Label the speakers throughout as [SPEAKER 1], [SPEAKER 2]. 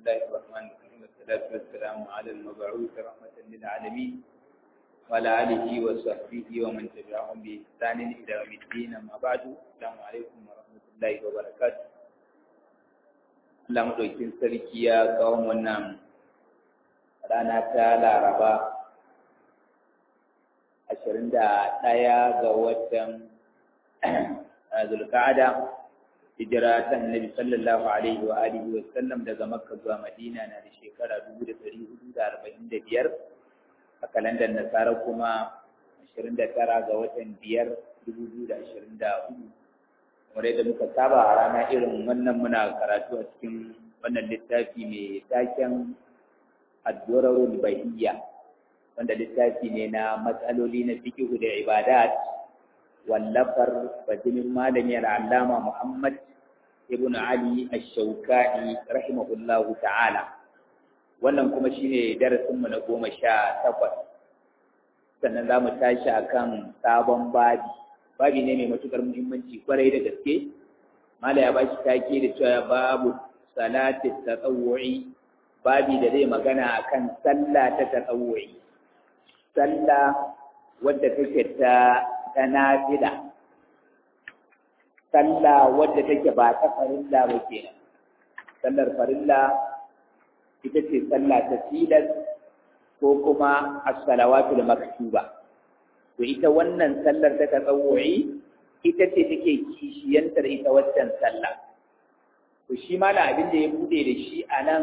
[SPEAKER 1] الله الرحمن الرحيم والصلاة والسلام على المبعوث رحمة للعالمين وعلى آله وصحبه ومن تبعهم بإحسان إلى يوم الدين أما بعد السلام عليكم ورحمة الله وبركاته Allah maɗaukin sarki ya kawo wannan rana ta Laraba ashirin da ɗaya ga watan Zulka'ada hijira ta Annabi sallallahu alaihi wa alihi wa sallam daga Makka zuwa Madina na da shekara dubu da ɗari hudu da arba'in da biyar a kalandar Nasara kuma ashirin da tara ga watan biyar dubu biyu da ashirin da hudu kamar yadda muka saba a rana irin wannan muna karatu a cikin wannan littafi mai taken addurarul bahiyya wanda littafi ne na matsaloli na fiqh da ibadat wallafar bajinin malami al'allama Muhammad ibn Ali ash-Shawkani rahimahullahu ta'ala wannan kuma shine darasinmu na goma sha takwas sannan za mu tashi akan sabon babi babi ne mai matukar muhimmanci kwarai da gaske mala ya bashi take da cewa babu salati tatawwu'i babi da zai magana akan sallah ta tatawwu'i sallah wadda take ta ta nafila sallah wadda take ba ta farilla ba kenan sallar farilla ita ce sallah ta tilas ko kuma as-salawatul maktuba to ita wannan sallar ta tsawu'i ita ce take kishiyantar ita waccan sallah to shi mala abin da ya bude da shi a nan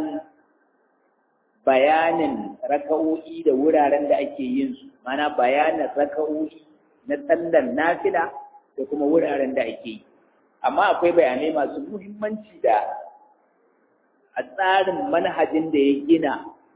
[SPEAKER 1] bayanin raka'o'i da wuraren da ake yin su mana bayanin raka'o'i na sallar nafila da kuma wuraren da ake yi amma akwai bayanai masu muhimmanci da a tsarin manhajin da ya gina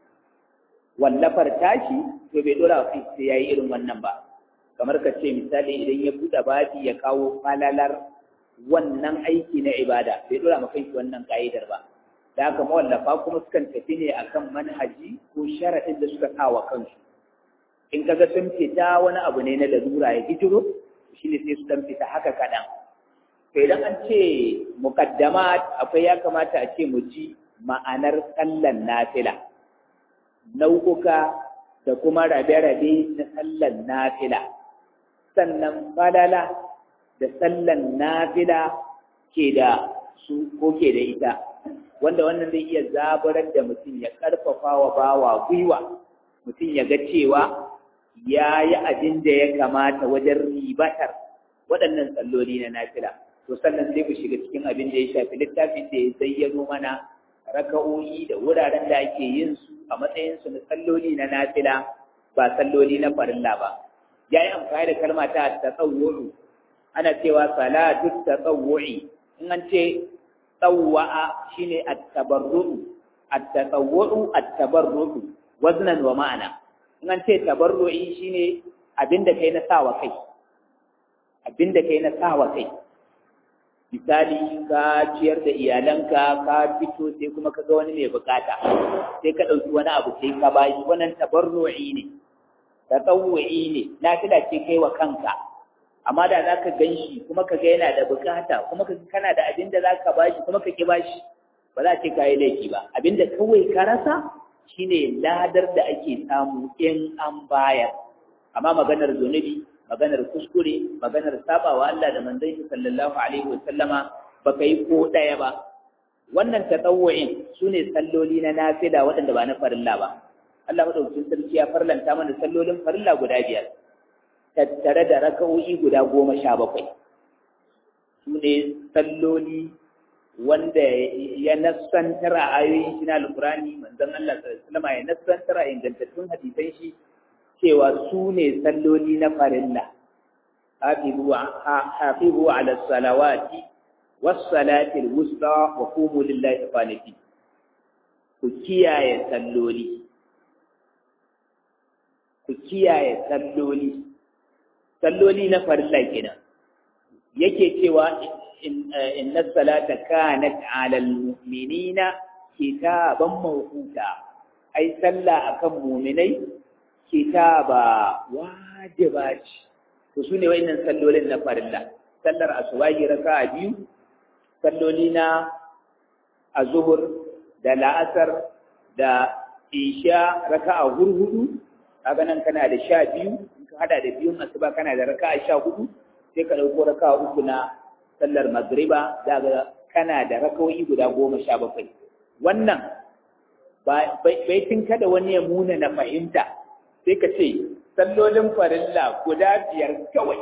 [SPEAKER 1] wallafar tashi to bai dora kai sai yayi irin wannan ba kamar ka ce misali idan ya buɗe babi ya kawo falalar wannan aiki na ibada bai dora maka shi wannan ka'idar ba da haka mawallafa kuma sukan tafi ne akan manhaji ko sharaɗin da suka kawo kansu in kaga sun fita wani abu ne na lalura ya hijiro shi ne sai su dan fita haka kaɗan to idan an ce muqaddamat akwai ya kamata a ce mu ji ma'anar sallan nafila nau'uka da kuma rabe-rabe na sallan nafila sannan falala da sallan nafila ke da su ko ke da ita wanda wannan zai iya zaburar da mutum ya karfafa wa bawa gwiwa mutum ya ga cewa ya yi abin da ya kamata wajen ribatar waɗannan salloli na nafila to sannan sai ku shiga cikin abin da ya shafi littafin da ya zayyano mana raka'o'i da wuraren da ake yin su a matsayin su na salloli na nafila ba salloli na farilla ba ya yi amfani da kalma ta tasawwuru ana cewa salatu tasawwuri in an ce tsawwa'a shine at-tabarru'u at-tasawwuru at-tabarru'u waznan wa ma'ana in an ce tabarru'i shine abinda kai na sawa kai abinda kai na sawa kai misali ka ciyar da iyalanka ka fito sai kuma ka ga wani mai bukata sai ka ɗauki wani abu sai ka bashi wannan tabarru'i ne tatawu'i ne nafila ce kai wa kanka amma da za ka gan shi kuma ka ga yana da bukata kuma ka kana da abin da za ka bashi kuma ka ki bashi ba za ce ka yi laifi ba abin da kawai ka rasa shine ladar da ake samu in an bayar amma maganar zunubi maganar kuskure maganar sabawa Allah da manzon shi sallallahu alaihi wasallama baka yi ko daya ba wannan tatawu'in sune salloli na nafila waɗanda ba na farilla ba Allah madaukakin sarki ya farlanta mana sallolin farilla guda biyar tattare da raka'o'i guda goma sha bakwai sune salloli wanda ya nassantar a ayoyin shi na alkurani manzon Allah sallallahu alaihi wasallama ya nassantar a ingantattun hadisan shi cewa su ne salloli na farilla hafizu ala salawati wassalatil wusta wa qumu lillahi qanitin ku kiyaye salloli ku kiyaye salloli salloli na farilla kenan yake cewa inna salata kanat ala almu'minina kitaban mawquta ai sallah akan mu'minai kitaba wajiba ce to su ne wa'innan sallolin na farilla sallar asubahi raka'a biyu salloli na azuhur da la'asar da isha raka'a hurhudu kaga nan kana da sha biyu in ka hada da biyun asuba kana da raka'a sha hudu sai ka ɗauko raka'a uku na sallar magriba za ga kana da rakawoyi guda goma sha bakwai wannan baitin kada wani ya muna na fahimta sai ka ce sallolin farilla guda biyar kawai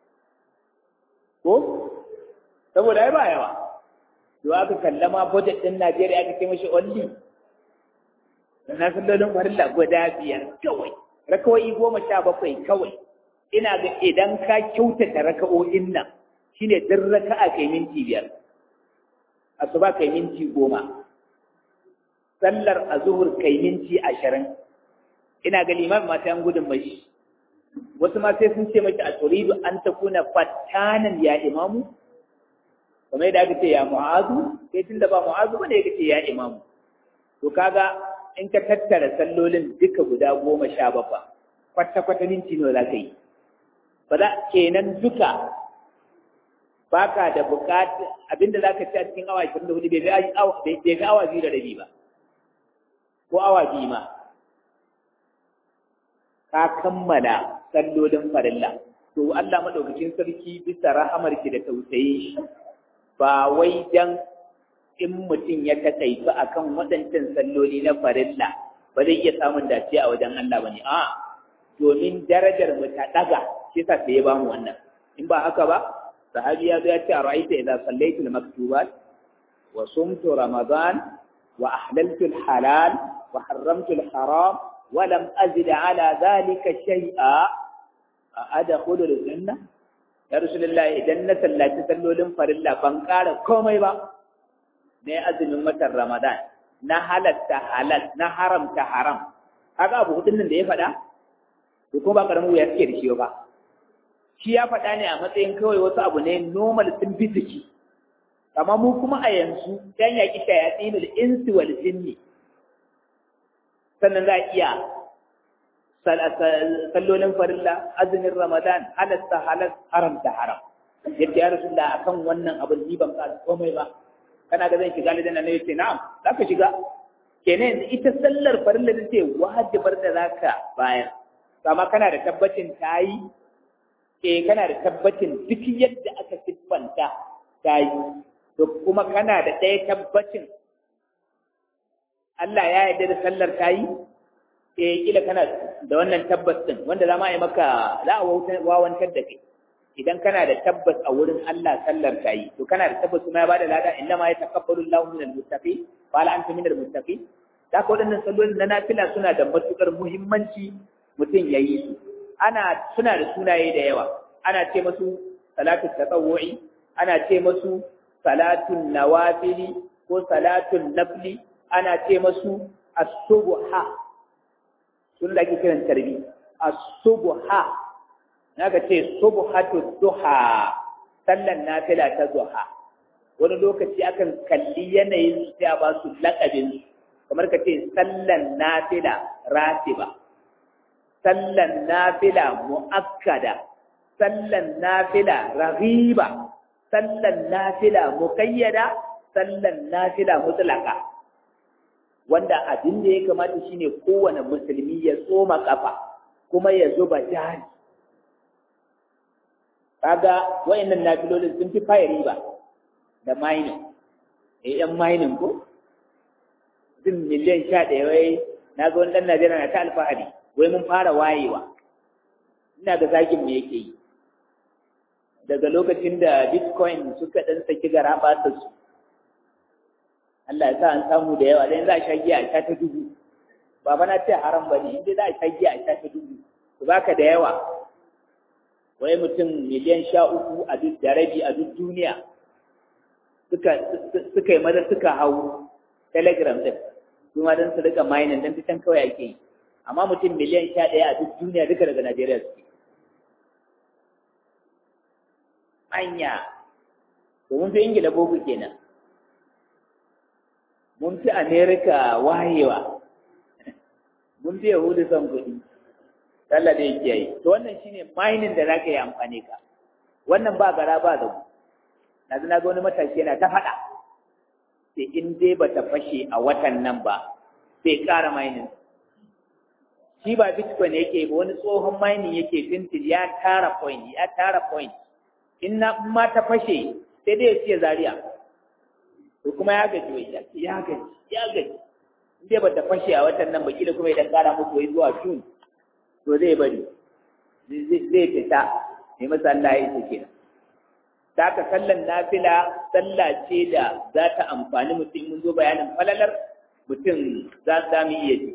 [SPEAKER 1] ko saboda ai ba yawa to aka kallama budget din Najeriya aka ce mashi only na sallolin farilla guda biyar kawai rakawai goma sha bakwai kawai ina ga idan ka kyautata raka'o'in nan shine duk raka'a kai minti biyar asuba kai minti goma sallar azuhur kai minti ashirin ina ga liman ma sai gudun mashi wasu ma sai sun ce mashi a turidu an ta kuna fattanan ya imamu kamar yadda aka ce ya mu'azu sai tun da ba mu'azu bane ya ce ya imamu to kaga in ka tattara sallolin duka guda goma sha bakwai kwata-kwata minti nawa za ka yi ba za kenan duka baka da bukatu abinda za ka ci a cikin awa 24 bai fi awa biyu da rabi ba ko awa biyu ma ka kammala sallolin farilla to Allah madaukakin sarki bisa rahamarki da tausayin shi ba wai dan in mutum ya takaitu akan waɗancan salloli na farilla ba zai iya samun dace a wajen Allah bane a domin darajar mu ta daga shi yasa sai ya bamu wannan in ba haka ba sahabi ya zo ya ce a ra'aita idza sallaitu al-maktubat wa sumtu ramadan wa ahlaltu al-halal wa harramtu al-haram wa lam azid ala dhalika shay'a a adkhulu al-janna ya rasulullah idan na sallaci sallolin farilla ban ƙara komai ba ne azumin watan ramadan na halatta halal na haramta haram kaga abu hudun nan da ya faɗa to ko ba karamin wuya suke da shi ba shi ya faɗa ne a matsayin kawai wasu abu ne normal sun fi jiki amma mu kuma a yanzu dan yaƙi shayatsinul insi wal jinni sannan za a iya sallolin farilla azumin ramadan halatta halal haramta haram yadda ya rasu da akan wannan abin ni ban ƙara komai ba kana ga zan shiga lidan nan yace na'am zaka shiga kenan yanzu ita sallar farilla da ce wajibar da zaka bayar amma kana da tabbacin tayi eh kana da tabbacin duk yadda aka siffanta tayi to kuma kana da ɗaya tabbacin Allah ya yarda da sallar tayi eh kila kana da wannan tabbas din wanda za ma yi maka za a wawantar da kai idan kana da tabbas a wurin Allah sallar ta yi to kana da tabbas kuma ya bada lada inna ma yataqabbalu Allahu minal muttaqin fa la anta minal muttaqin da ka wadannan sallolin na nafila suna da matukar muhimmanci mutum ya yi su ana suna da sunaye da yawa ana ce masu salatu tatawwu'i ana ce masu salatun nawafili ko salatun nafli ana ce masu as-subha sun da ake kiran tarbi as-subha naga ce subhatu duha sallan nafila ta duha wani lokaci akan kalli yanayin su sai a ba su lakabin kamar ka ce sallan nafila ratiba sallan nafila muakkada sallan nafila raghiba sallan nafila muqayyada sallan nafila mutlaka wanda abin da ya kamata shine kowane musulmi ya tsoma kafa kuma ya zuba jari kaga wayannan nafilolin sun fi faya riba da mining eh yan mining ko din miliyan sha ɗaya wai na ga wani ɗan Najeriya na ta alfahari wai mun fara wayewa ina ga zagin me yake yi daga lokacin da bitcoin suka ɗan saki gara ɓata su Allah ya sa an samu da yawa dan za a sha giya a sha ta dubu ba na ce haram ba ne inda za a sha giya a sha ta dubu to baka da yawa wai mutum miliyan sha uku a duk da rabi a duk duniya suka suka yi maza suka hau telegram din su ma don su rika mining don fitan kawai ake yi amma mutum miliyan sha ɗaya a duk duniya duka daga najeriya suke anya to mun fi ingila boko kenan mun fi amerika wayewa mun fi yahudu son kuɗi Allah da yake yi to wannan shine mining da zaka yi amfani ka wannan ba gara ba zabu na ga wani matashi yana ta faɗa sai in dai ba ta fashe a watan nan ba sai ƙara mining shi ba bitcoin yake ba wani tsohon mining yake tintil ya tara point ya tara point in na ma ta fashe sai dai ya siya zaria to kuma ya gaji wai ya gaji ya gaji in dai ba ta fashe a watan nan ba kila kuma idan ƙara muku wai zuwa june to zai bari zai fita ne masa Allah ya ce kenan ta ka sallan nafila sallah ce da za ta amfani mutum mun zo bayanin falalar mutum za za mu iya ji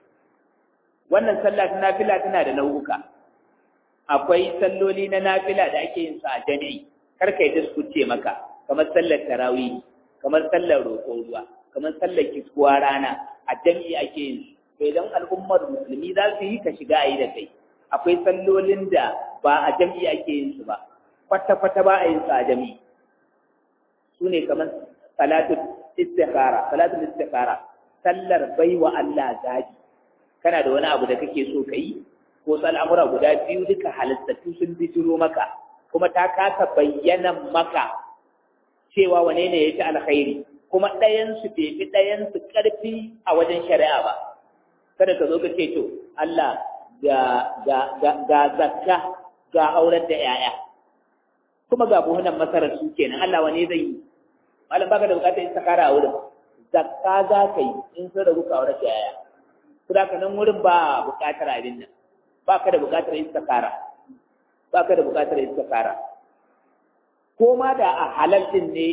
[SPEAKER 1] wannan sallah ta nafila tana da nau'uka akwai salloli na nafila da ake yin su a jami'i kar kai da su ce maka kamar sallar tarawih kamar sallar roƙon ruwa kamar sallar kiskuwa rana a jami'i ake yin su to idan al'ummar musulmi za su yi ka shiga a yi da kai akwai sallolin da ba a jami'i ake yin su ba kwata-kwata ba a yin su a jami'i su ne kamar salatul istikhara salatul istikhara sallar baiwa Allah zabi kana da wani abu da kake so ka yi ko su al'amura guda biyu duka halittattu sun bijiro maka kuma ta kasa bayyana maka cewa wane ne ya ci alkhairi kuma ɗayansu bai fi ɗayansu ƙarfi a wajen shari'a ba kada ka zo ka ce to Allah ga zakka ga aurar da ‘ya'ya kuma ga buhunan masarar su kenan Allah wane zai yi malam baka da bukatar istikara a wurin zakka za ka yi in sun rabu ka aurar da ‘ya'ya kuma ka nan wurin ba bukatar abin nan ba ka da bukatar istikara ba ka da bukatar istikara ko ma da a halal din ne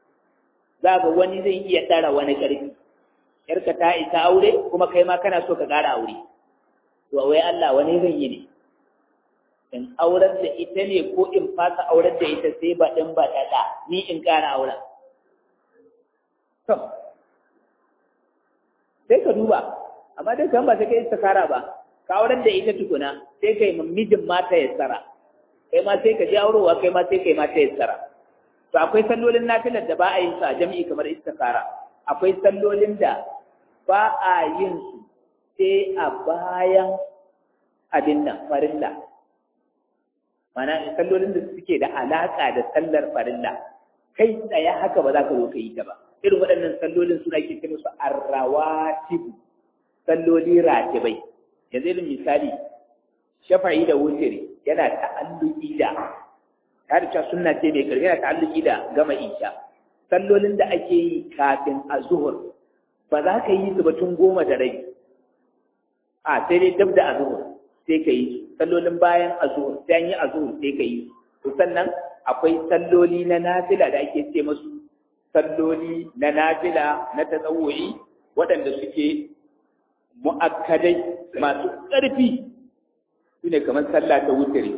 [SPEAKER 1] za ga wani zai iya ɗara wani ƙarfi yarka ta isa aure kuma kai ma kana so ka ƙara aure to wai Allah wani zan yi ne in aurar da ita ne ko in fasa aurar da ita sai ba ɗin ba ɗaɗa ni in ƙara auren to sai ka duba amma dai kan ba sai kai istikara ba ka aurar da ita tukuna sai kai mijin mata ya tsara kai ma sai ka ji aurowa kai ma sai kai mata ya tsara to akwai sallolin nafilar da ba a yin su a jami'i kamar istikara akwai sallolin da ba a yin su sai a bayan abin nan farilla mana sallolin da suke da alaƙa da sallar farilla kai tsaye haka ba za ka zo ka yi ta ba irin waɗannan sallolin suna ke ce musu arrawatibu salloli ratibai yanzu irin misali shafa'i da wutiri yana ta'alluki da ta da sunna ce mai karfi yana ta'alluki da gama isha sallolin da ake yi kafin a zuhur ba za ka yi su ba tun goma da rai a sai dai dab da azuhur sai ka yi su sallolin bayan azuhur sai an yi azuhur sai ka yi su sannan akwai salloli na nafila da ake ce masu salloli na nafila na tsawuri waɗanda suke mu'akkadai masu ƙarfi su ne kamar sallah ta wutare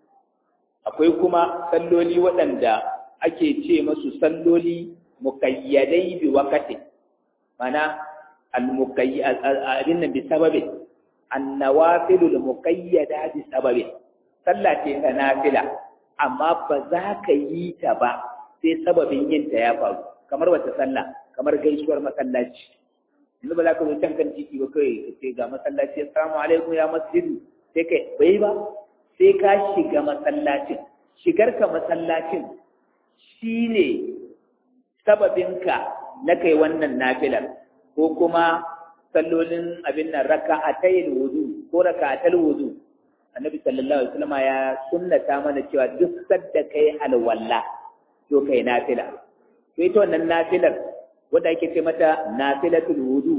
[SPEAKER 1] akwai kuma salloli waɗanda ake ce masu salloli muƙayyadai bi wakati mana al-muqayyadin bi sababin annawafilul muqayyada bi sababin sallah ce ta nafila amma ba za ka yi ta ba sai sababin yin ta ya faru kamar wata sallah kamar gaisuwar masallaci yanzu ba za ka zo can kan titi ba kai ka ce ga masallaci assalamu alaikum ya masjidu sai kai bai ba sai ka shiga masallacin shigar ka masallacin shine sababinka na kai wannan nafilar ko kuma sallolin abin nan raka'atayil wudu ko raka'atal wudu annabi sallallahu alaihi wasallam ya sunnata mana cewa duk sadda kai alwala to kai nafila to ita wannan nafilar wanda ake ce mata nafilatul wudu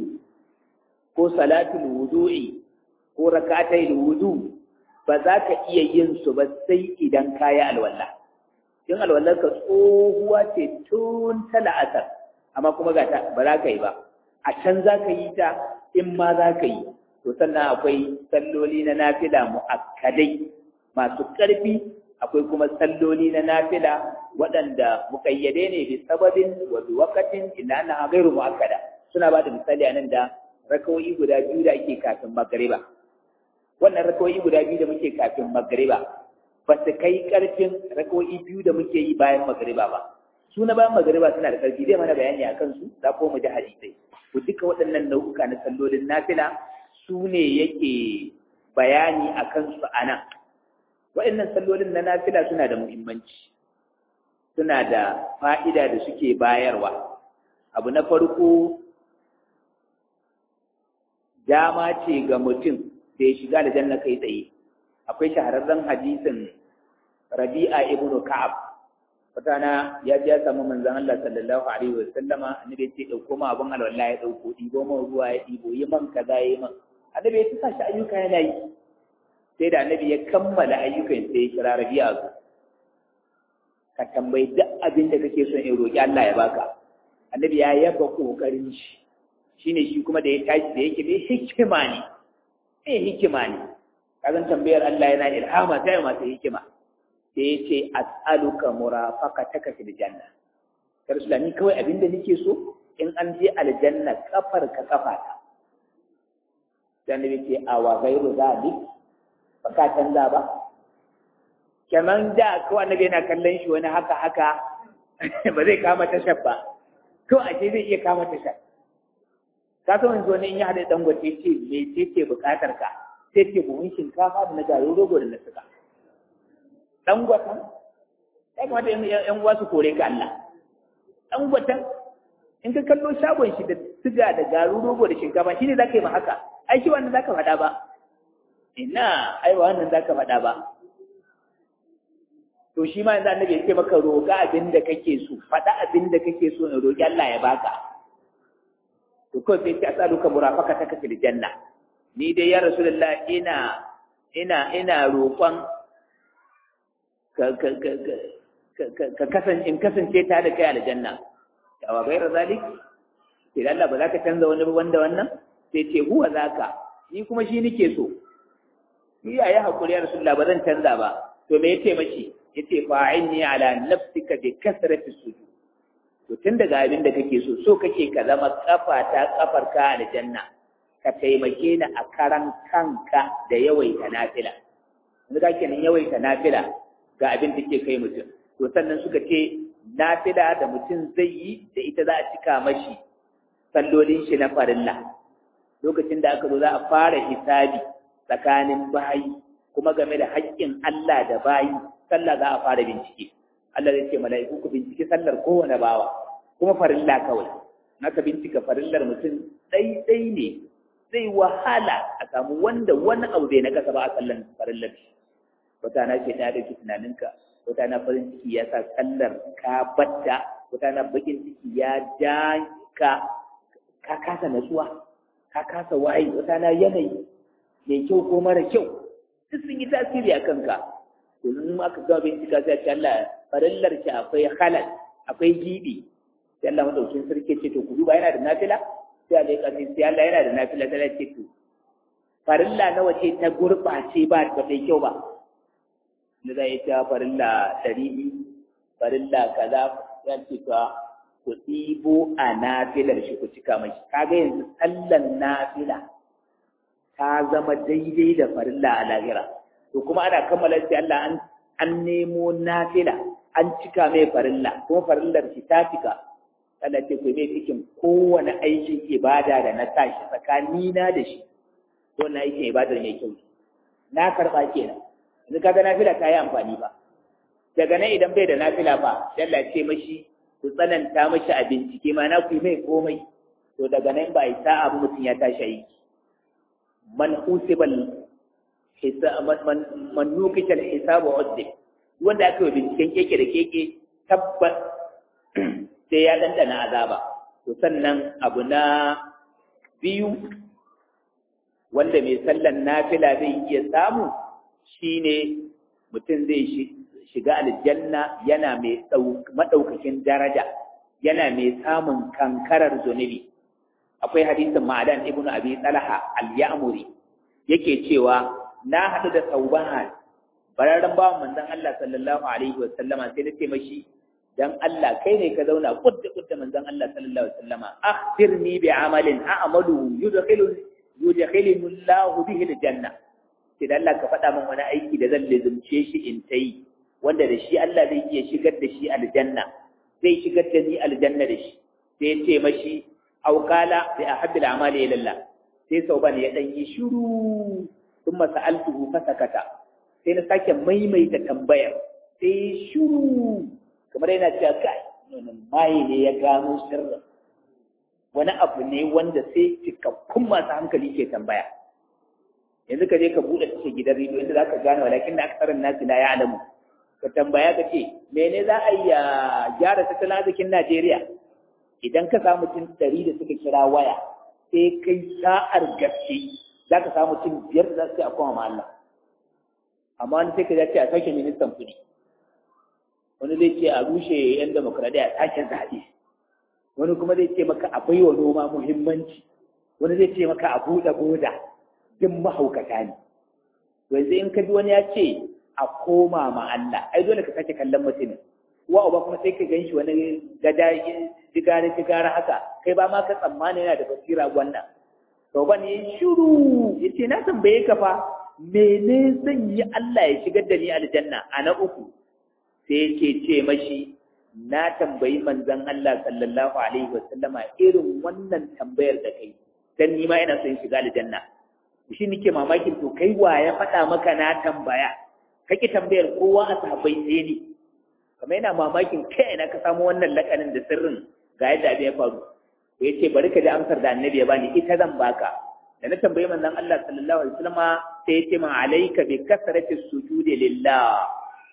[SPEAKER 1] ko salatul wudu'i ko raka'atayil wudu ba za ka iya yin su ba sai idan kayi alwala in alwallar ka tsohuwa ce tun ta la'asar amma kuma ga ta ba za ka yi ba a can za ka yi ta in ma za ka yi to sannan akwai salloli na nafila mu'akkadai masu ƙarfi akwai kuma salloli na nafila waɗanda muƙayyade ne bi sababin wa bi waqatin illa anna ghairu mu'akkada suna ba da misali a nan da rakawoyi guda biyu da ake kafin magriba wannan rakawoyi guda biyu da muke kafin magriba ba su kai ƙarfin rakawoyi biyu da muke yi bayan magriba ba su na bayan magariba suna da ƙarfi zai mana bayani a kansu za ko mu ji hadisai to duka waɗannan nau'uka na sallolin nafila su ne yake bayani a kansu a nan waɗannan sallolin na nafila suna da muhimmanci suna da fa'ida da suke bayarwa abu na farko dama ce ga mutum da ya shiga da janna kai tsaye akwai shahararren hadisin rabi'a ibn ka'ab wata ya ji ya samu manzon Allah sallallahu alaihi wa sallama annabi ya ce dauko ma abun alwala ya dauko dibo ma ruwa ya dibo yi man kaza yi man annabi ya tuka shi ayyuka yana yi sai da annabi ya kammala ayyukan sai ya kira rabi'a su ka tambayi duk abin da kake son in roki Allah ya baka annabi ya yaba kokarin shi shine shi kuma da ya tashi da yake mai hikima ne eh hikima ne kazan tambayar Allah yana ilhama ta yi masu hikima sai ya ce as'aluka murafaqataka fil janna ya rasulullah ni kawai abin da nake so in an je aljanna kafar ka kafa ta dan ne ce a wa gairu zalik ba ka canza ba kaman da ko annabi yana kallon shi wani haka haka ba zai kama tashar ba to a ce zai iya kama tashar ka san wanzu wani in ya haɗa dangote ce me ce ce buƙatar ka sai ce buhun shinkafa da na garin rogo da na suka dangwatan ya kamata yan uwa su kore ka Allah dangwatan in ka kallo shagon shi da siga da garin rogo da shinkafa shine za ka yi ma haka ai shi wannan za ka faɗa ba ina ai ba wannan za ka faɗa ba to shi ma yanzu annabi ya ce maka roƙa abin da kake so faɗa abin da kake so in roƙi Allah ya baka to kawai sai ta asaluka murafaka ta kafi janna ni dai ya rasulullah ina ina ina roƙon ka ka ka ka kasance in kasance ta da kai aljanna ya wa gaira zalik sai Allah ba za ka canza wani wanda wannan sai ce huwa zaka ni kuma shi nake so ni ya yi hakuri ya rasulullah ba zan canza ba to me yace mashi yace fa'inni ala nafsika bi kasrati sujud to tun daga abin da kake so so kake ka zama kafa ta kafar ka aljanna ka taimake ni a karan kanka da yawaita nafila yanzu ka kenan yawaita nafila ga abin da ke kai mutum to sannan suka ce nafila da mutum zai yi da ita za a cika mashi sallolin shi na farilla lokacin da aka zo za a fara hisabi tsakanin bayi kuma game da haƙƙin Allah da bayi sallah za a fara bincike Allah zai ce mala'iku ku bincike sallar kowane bawa kuma farilla kawai naka bincika farillar mutum ɗai ne zai wahala a samu wanda wani abu bai na kasa ba a sallan farillar shi wata na ce ta dauki tunaninka wata na farin ciki ya sa sallar ka batta wata na bakin ciki ya ja ka ka kasa natsuwa ka kasa waye wata na yanayi mai kyau ko mara kyau duk sun yi tasiri a kanka to in aka gama bincika sai ce Allah farillar shi akwai halal akwai gibi sai Allah madaukin sarki ce to ku duba yana da nafila sai Allah ya kace sai Allah yana da nafila sai ya ce to farilla nawa ce ta gurbace ba ta kai kyau ba da zai ta farilla dari farilla kaza ya ce to ku ɗibo a nafilar shi ku cika mai kaga yanzu sallan nafila ta zama daidai da farilla a lahira to kuma ana kammala sai Allah an an nemo nafila an cika mai farilla kuma farillar shi ta cika Allah ce ku mai cikin kowane aikin ibada da na tashi tsakani na da shi wannan aikin ibada mai kyau na karba kenan yanzu kaga nafila ta yi amfani ba daga nan idan bai da nafila ba sai Allah ce mashi ku tsananta mashi a bincike ma na ku yi mai komai to daga nan ba isa abu mutum ya tashi aiki man usibal man nukita hisabu uddi wanda aka yi binciken keke da keke tabbas sai ya dandana azaba to sannan abu na biyu wanda mai sallan nafila zai iya samu shine mutum zai shiga aljanna yana mai madaukakin daraja yana mai samun kankarar zunubi akwai hadisin ma'adan ibnu abi talha al-ya'muri yake cewa na haɗu da saubahan bararren bawan manzon Allah sallallahu alaihi wa sallama sai na ce mashi dan Allah kai ne ka zauna kudda kudda manzon Allah sallallahu alaihi wa sallama akhbirni bi amalin a'malu yudkhilu yudkhilu Allah bihi al-janna sai dan Allah ka faɗa min wani aiki da zan lizumce shi in tayi wanda da shi Allah zai iya shigar da shi aljanna zai shigar da ni aljanna da shi sai ya ce mashi aw qala bi ahabbil a'mali ila Allah sai sauban ya dan yi shiru thumma sa'altuhu fasakata sai na sake maimaita tambayar sai shiru kamar yana cewa kai wannan mai ne ya gano sirrin wani abu ne wanda sai cikakkun masu hankali ke tambaya yanzu ka je ka buɗe tashar gidan rediyo inda za ka gane walakin da aka tsarin nasu la ya alamu ka tambaya ka ce mene za a yi a gyara tattalin arzikin Najeriya idan ka samu mutum ɗari da suka kira waya sai kai sa'ar gaske za ka samu mutum biyar da za su yi a koma Allah amma wani sai ka ce a sauke ministan kuɗi wani zai ce a rushe yan demokradiyya a sake zaɓe wani kuma zai ce maka a baiwa noma muhimmanci wani zai ce maka a buɗe boda duk mahaukata ne yanzu in ka ji wani ya ce a koma ma Allah ai dole ka sake kallon mutumin wa uba kuma sai ka gan shi wani gada jigare jigare haka kai ba ma ka tsammani yana da basira wannan to ban yi shiru yace na tambaye ka fa mene zan yi Allah ya shigar da ni aljanna a na uku sai yake ce mashi na tambayi manzon Allah sallallahu alaihi wasallama irin wannan tambayar da kai dan ni ma ina son shiga aljanna shi nake mamakin to kai wa ya faɗa maka na tambaya kake tambayar kowa a sahabbai sai ni kamar yana mamakin kai ina ka samu wannan lakanin da sirrin ga yadda abin ya faru to yace bari ka ji amsar da annabi ya bani ita zan baka da na tambayi manzon Allah sallallahu alaihi wasallama sai yace ma alayka bi kasrati sujudi lillah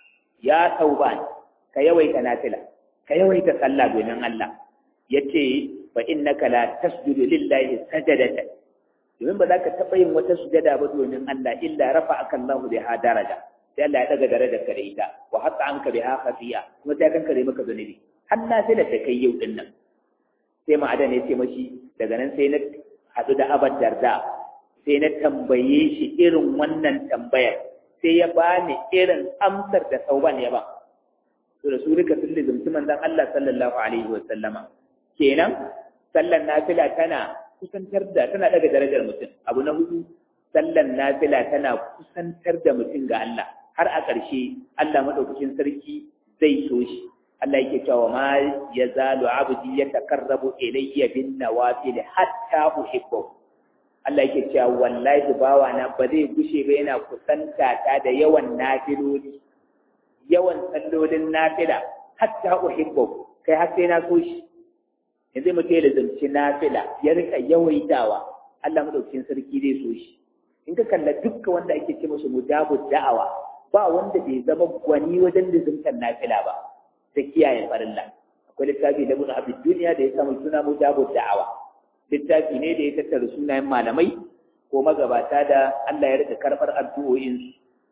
[SPEAKER 1] ya tauban ka yawaita nafila ka yawaita sallah domin Allah yace fa innaka la tasjudu lillahi sajadatan domin ba za ka taɓa yin wata sujada ba domin Allah illa rafa aka Allah biha daraja sai Allah ya daga darajar ka da ita wa hatta anka biha khafiya kuma sai kan kare maka zunubi har na sai da kai yau din nan sai ma adan ya ce mashi daga nan sai na hadu da abad darda sai na tambaye shi irin wannan tambayar sai ya bani irin amsar da sauban ya ba to da su rika sun lizumci manzon Allah sallallahu alaihi wa sallama kenan sallan nafila tana kusantar da tana daga darajar mutum abu na hudu sallan nafila tana kusantar da mutum ga Allah har a ƙarshe Allah madaukakin sarki zai so shi Allah yake cewa ma yazalu abdi yatakarrabu ilayya bin nawafil hatta uhibbu Allah yake cewa wallahi bawa na ba zai gushe ba yana kusanta ta da yawan nafiloli yawan sallolin nafila hatta uhibbu kai har sai na so shi yanzu mutum ya zanci nafila ya rika yawaitawa Allah madaukakin sarki zai so shi in ka kalla dukkan wanda ake ce musu mujabu da'awa ba wanda bai zama gwani wajen lizimtar nafila ba ta kiyaye farilla akwai littafi da ibn abdul duniya da ya samu suna mujabu da'awa littafi ne da ya tattara sunayen malamai ko magabata da Allah ya rika karɓar addu'o'insu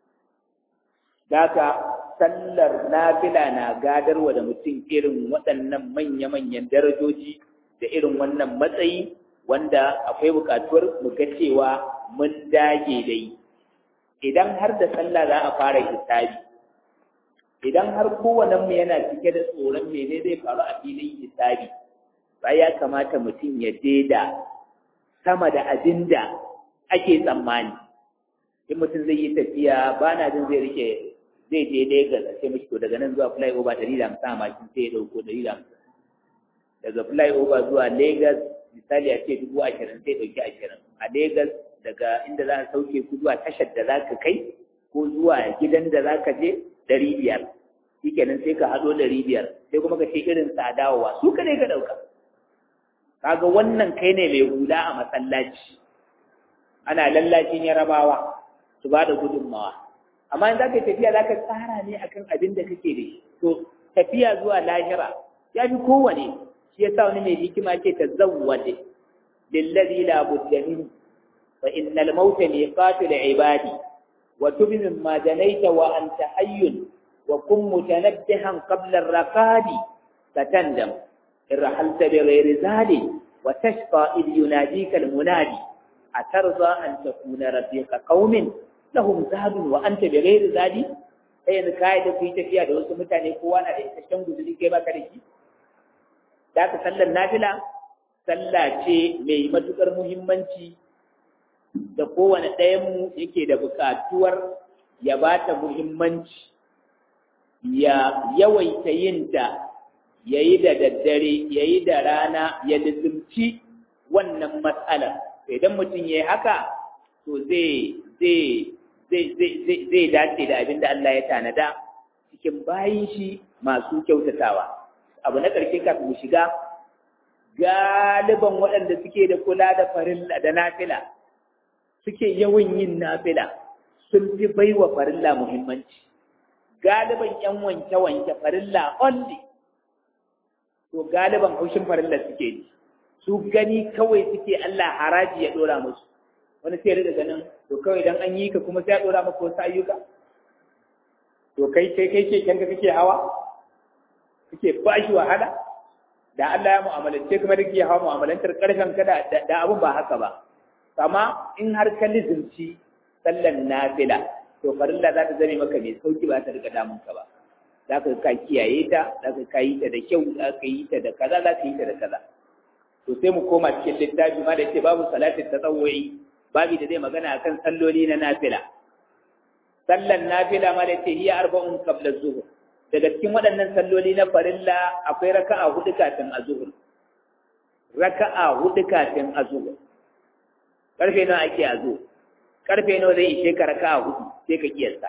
[SPEAKER 1] Daka sallar nafila na gadarwa da mutum irin waɗannan manya-manyan darajoji da irin wannan matsayi wanda akwai buƙatuwar mu ga cewa mun dage da yi. Idan har da sallah za a fara hisabi, idan har kowane mu yana cike da tsoron mene zai faru a filin hisabi, ba ya kamata mutum ya daida sama da abin da ake tsammani. In mutum zai yi tafiya ba na jin zai rike zai je Lagos a ce mishi to daga nan zuwa flyover ɗari da hamsin a mashin sai ya ɗauko ɗari da hamsin daga flyover zuwa Lagos misali a ce dubu ashirin sai ɗauki ashirin a Lagos daga inda za a sauke ku zuwa tashar da za ka kai ko zuwa gidan da za ka je ɗari biyar shi kenan sai ka haɗo ɗari biyar sai kuma ka ce irin sadawa su ka ne ka ɗauka kaga wannan kai ne mai hula a masallaci ana lallacin yarabawa su ba da gudunmawa amma in za ka tafiya za ka tsara ne akan abin da kake da shi to tafiya zuwa lahira ya fi kowane shi ya sa wani mai hikima ce ta zawwade lillazi la budda min fa innal mauta miqatu li ibadi wa tubi mimma janaita wa anta hayyun wa kun mutanabbihan qabla ar-raqadi satandam in rahalta bi ghairi zali wa tashqa id yunadika al-munadi atarza an takuna rafiqa qaumin lahum zadun wa anta bi ghairi zadi sai yanzu kai da ku yi tafiya da wasu mutane kowa na da isasshen guzuri kai baka da shi da ka sallar nafila sallah ce mai matukar muhimmanci da kowane ɗayan mu yake da buƙatuwar ya ba ta muhimmanci ya yawaita yin ta ya yi da daddare ya yi da rana ya lizimci wannan matsalar idan mutum ya yi haka to zai zai dace da abin da Allah ya tanada cikin bayin shi masu kyautatawa abu na ƙarshe kafin mu shiga galiban waɗanda suke da kula da farilla da nafila suke yawan yin nafila sun fi baiwa farilla muhimmanci galiban yan wanke-wanke farilla only to galiban haushin farilla suke ji su gani kawai suke Allah haraji ya dora musu wani sai rika ganin to kawai dan an yi ka kuma sai ya dora maka wasu ayyuka to kai kai kai ke kanka kake hawa kake bashi wahala da Allah ya mu'amalance kuma da kake hawa mu'amalantar karfin ka da da abun ba haka ba amma in har ka lizinci sallan nafila to farilla za ta zame maka mai sauki ba ta rika damun ka ba za ka ka kiyaye ta za ka ka yi ta da kyau za ka yi ta da kaza za ka yi ta da kaza to sai mu koma cikin littafi ma da ce babu salatin tatawwu'i babu da zai magana akan salloli na nafila sallan nafila ma da ce hiya arba'un qabla zuhur daga cikin waɗannan salloli na farilla akwai raka'a hudu kafin azhur raka'a hudu kafin azhur karfe nawa ake azhur karfe nawa zai ishe ka raka'a hudu sai ka kiyasta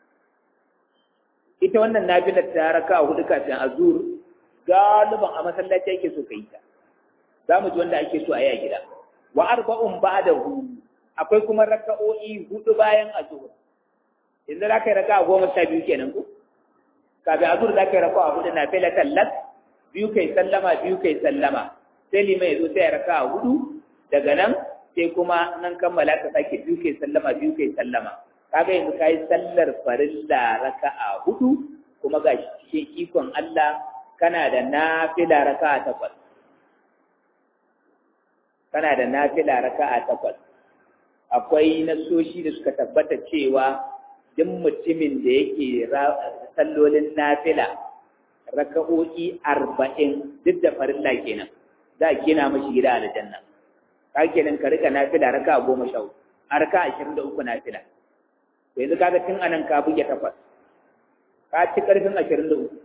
[SPEAKER 1] ita wannan nafilar ta raka'a hudu kafin azhur galiban a masallaci ake so ka yi ta za mu ji wanda ake so a yi a gida wa arba'un ba'dahu akwai kuma raka'o'i hudu bayan azhur yanzu za ka yi raka'a goma sha biyu kenan ko kafin azhur za ka yi raka'a hudu na fela tallat biyu kai sallama biyu kai sallama sai lima ya zo sai ya raka'a hudu daga nan sai kuma nan kammala ka sake biyu kai sallama biyu kai sallama kaga yanzu kai sallar farilla raka'a hudu kuma ga cikin ikon Allah kana da nafila raka'a takwas kana da nafila raka'a takwas akwai nasoshi da suka tabbata cewa duk mutumin da yake sallolin nafila raka'o'i arba'in duk da farilla kenan za a gina mashi gida a aljanna ka kenan ka rika nafila raka'a goma sha hudu a raka'a ashirin da uku nafila yanzu kaga tun anan ka buge takwas ka ci karfin ashirin da uku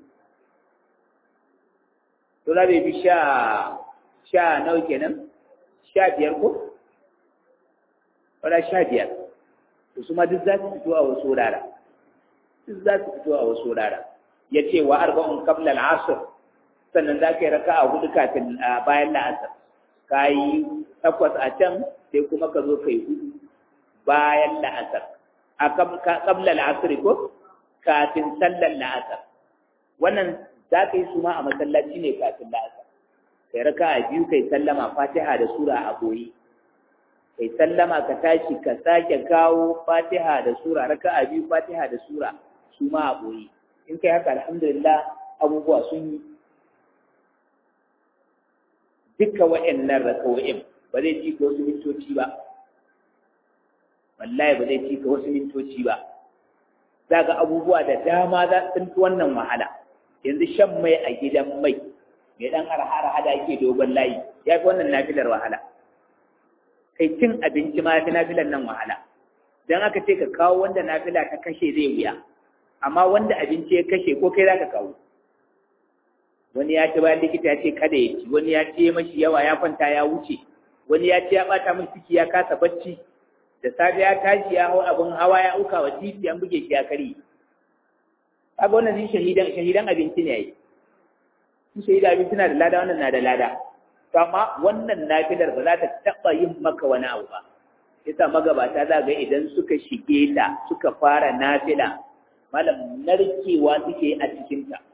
[SPEAKER 1] to za bai bi sha sha nawa kenan sha biyar ko wala sha biyar to su ma duk za su fito a wasu wurare duk za su fito a wasu wurare ya ce wa arba'un qabla al-asr sannan za ka yi raka'a hudu kafin bayan la'asar ka yi takwas a can sai kuma ka zo ka yi hudu bayan la'asar a qabla al-asr ko kafin sallar la'asar wannan za ka yi su ma a masallaci ne kafin la'asar kai raka'a biyu kai sallama fatiha da sura a boye kai sallama ka tashi ka sake kawo fatiha da sura raka'a biyu fatiha da sura su ma a boye in kai haka alhamdulillah abubuwa sun yi duka wa'annan raka'o'in ba zai ci ka wasu mintoci ba wallahi ba zai ci ka wasu mintoci ba za ga abubuwa da dama za su fi wannan wahala yanzu shan mai a gidan mai mai dan arha da ake dogon layi ya fi wannan nafilar wahala kai cin abinci ma fi nafilar nan wahala don aka ce ka kawo wanda nafila ta kashe zai wuya amma wanda abinci ya kashe ko kai za ka kawo wani ya ci bayan likita ya ce kada ya ci wani ya ce mashi yawa ya kwanta ya wuce wani ya ce ya bata mashi ciki ya kasa bacci da safe ya tashi ya hau abin hawa ya auka wa titi an buge shi ya kare kaga wannan shi shahidan shahidan abinci ne yayi shi shahidan abinci na da lada wannan na da lada to amma wannan nafilar ba za ta taba yin maka wani abu ba yasa magabata za ga idan suka shige ta suka fara nafila malam narkewa suke a cikin ta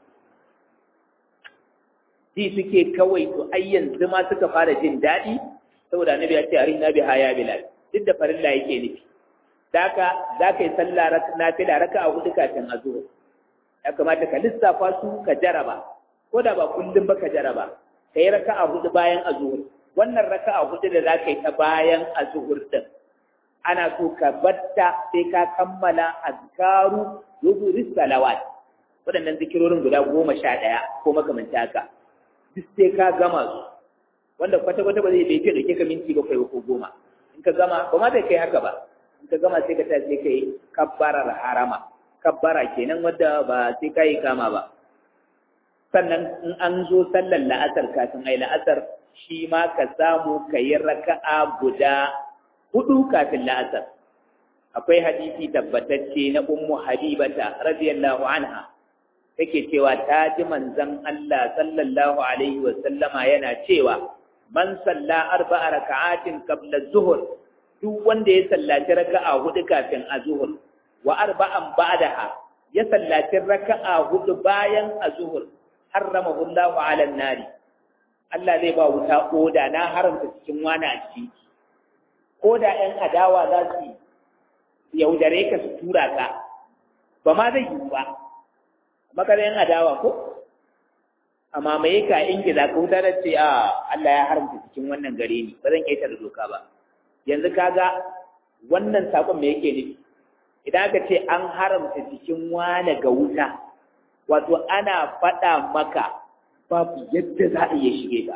[SPEAKER 1] ji suke kawai to ai yanzu ma suka fara jin daɗi saboda annabi ya ce arin nabi haya bilal duk da farilla yake nufi daka za ka yi sallah nafila raka a hudu kafin a zuwa ya kamata ka lissafa su ka jaraba ko da ba kullum ba ka jaraba ka yi raka a hudu bayan a zuhur wannan raka a hudu da za ka yi ta bayan a zuhur din ana so ka batta sai ka kammala azkaru zuhuris salawat waɗannan zikirorin guda goma sha ɗaya ko makamanta haka duk sai ka gama su wanda kwata-kwata ba zai bai da ke ka minti bakwai ko goma in ka gama ba ma bai kai haka ba in ka gama sai ka ta sai kai kabbarar harama kabbara kenan wadda ba sai ka yi kama ba sannan in an zo sallar la'asar kafin ai la'asar shi ma ka samu ka yi raka'a guda hudu kafin la'asar akwai hadisi tabbatacce na ummu habibata radiyallahu anha take cewa ta ji manzon Allah sallallahu alaihi wa sallama yana cewa man salla arba'a raka'atin qabla az-zuhr duk wanda ya sallaci raka'a hudu kafin az-zuhr wa arba'an ba'daha ya sallaci raka'a hudu bayan az-zuhr harramahu Allahu 'ala an-nari Allah zai ba wuta koda na haramta cikin wani a ciki koda ɗan adawa za su yaudare ka su tura ka ba ma zai yi ba maka yan adawa ko amma mai ka ingiza ka wuta da ce a Allah ya haramta cikin wannan gare ni ba zan da doka ba yanzu kaga wannan sakon me yake nufi idan aka ce an haramta cikin wane ga wuta wato ana faɗa maka babu yadda za a iya shige ka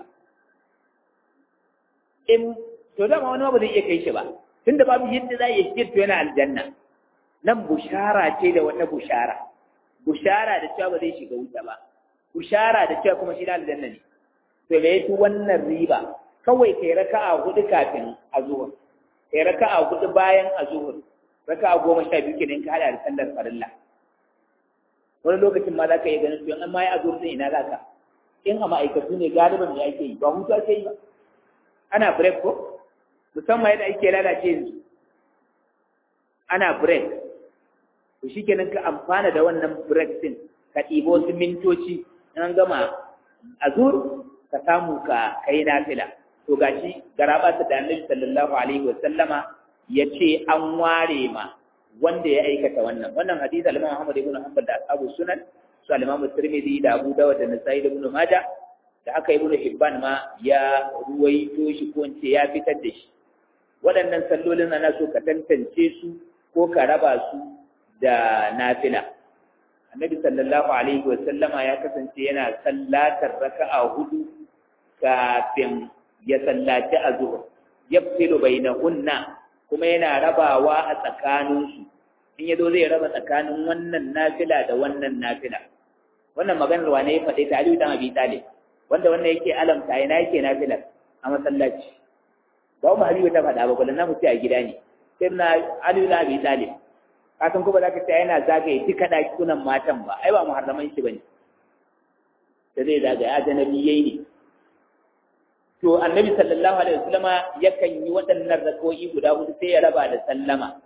[SPEAKER 1] in to dama wani ba zai iya kai shi ba tunda babu yadda za a iya shige to yana aljanna nan bushara ce da wata bushara bushara da cewa ba zai shiga wuta ba bushara da cewa kuma shi na aljanna ne to me yafi wannan riba kawai kai raka'a hudu kafin azhur kai raka'a hudu bayan azhur raka'a goma sha biyu kenan ka hada da sallar farilla wani lokacin ma za ka iya ganin to in ma ya azhur din ina za ka in a ma'aikatu ne galiban me ake yi ba hutu ake yi ba ana break ko musamman yadda ake lalace yanzu ana break to shikenan ka amfana da wannan break din ka ɗibo wasu mintoci in an gama azur ka samu ka kai nafila to gashi garaba ta da annabi sallallahu alaihi wa sallama yace an ware ma wanda ya aikata wannan wannan hadisi al-Imam Muhammad ibn Hanbal da Abu Sunan su al-Imam Tirmidhi da Abu Dawud da Nasa'i da Ibn Majah da haka Ibn Hibban ma ya ruwaito shi ko in ce ya fitar da shi waɗannan sallolin ana so ka tantance su ko ka raba su da nafila annabi sallallahu alaihi wasallama ya kasance yana sallatar raka'a hudu kafin ya sallaci azhur yafsilu bainahunna kuma yana rabawa a tsakaninsu in yazo zai raba tsakanin wannan nafila da wannan nafila wannan maganar wane ya faɗe ta Aliyu dan Abi Talib wanda wannan yake alamta yana yake nafilar a masallaci ba mu Aliyu ta faɗa ba kullum na mutu a gida ne sai na Aliyu dan Abi Talib kasan kuma za ka ce yana zagaye duka ɗakunan matan ba ai ba muharraman shi ba ne da zai zagaye ajanabiyai ne to annabi sallallahu alaihi wasallama yakan yi waɗannan rakoyi guda hudu sai ya raba da sallama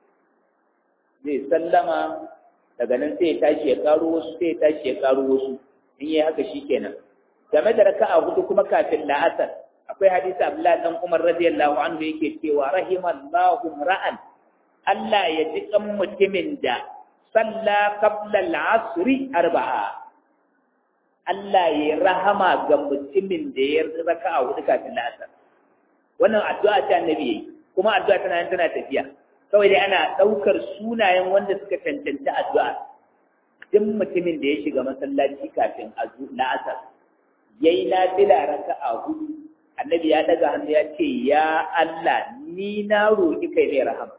[SPEAKER 1] zai sallama daga nan sai ya tashi ya karo wasu sai ya tashi ya karo wasu in yi haka shikenan game da raka'a hudu kuma kafin la'asar akwai hadisi Abdullahi dan Umar radiyallahu anhu yake cewa rahimallahu ra'an Allah ya ji kan mutumin da salla qabla al-asri arba'a Allah ya rahama ga mutumin da ya raka a hudu kafin la'asar wannan addu'a ta annabi yayi kuma addu'a tana tana tafiya kawai dai ana daukar sunayen wanda suka tantance addu'a duk mutumin da ya shiga masallaci kafin la'asar yayi nafila raka'a hudu annabi ya daga hannu ya ce ya Allah ni na roki kai ne rahama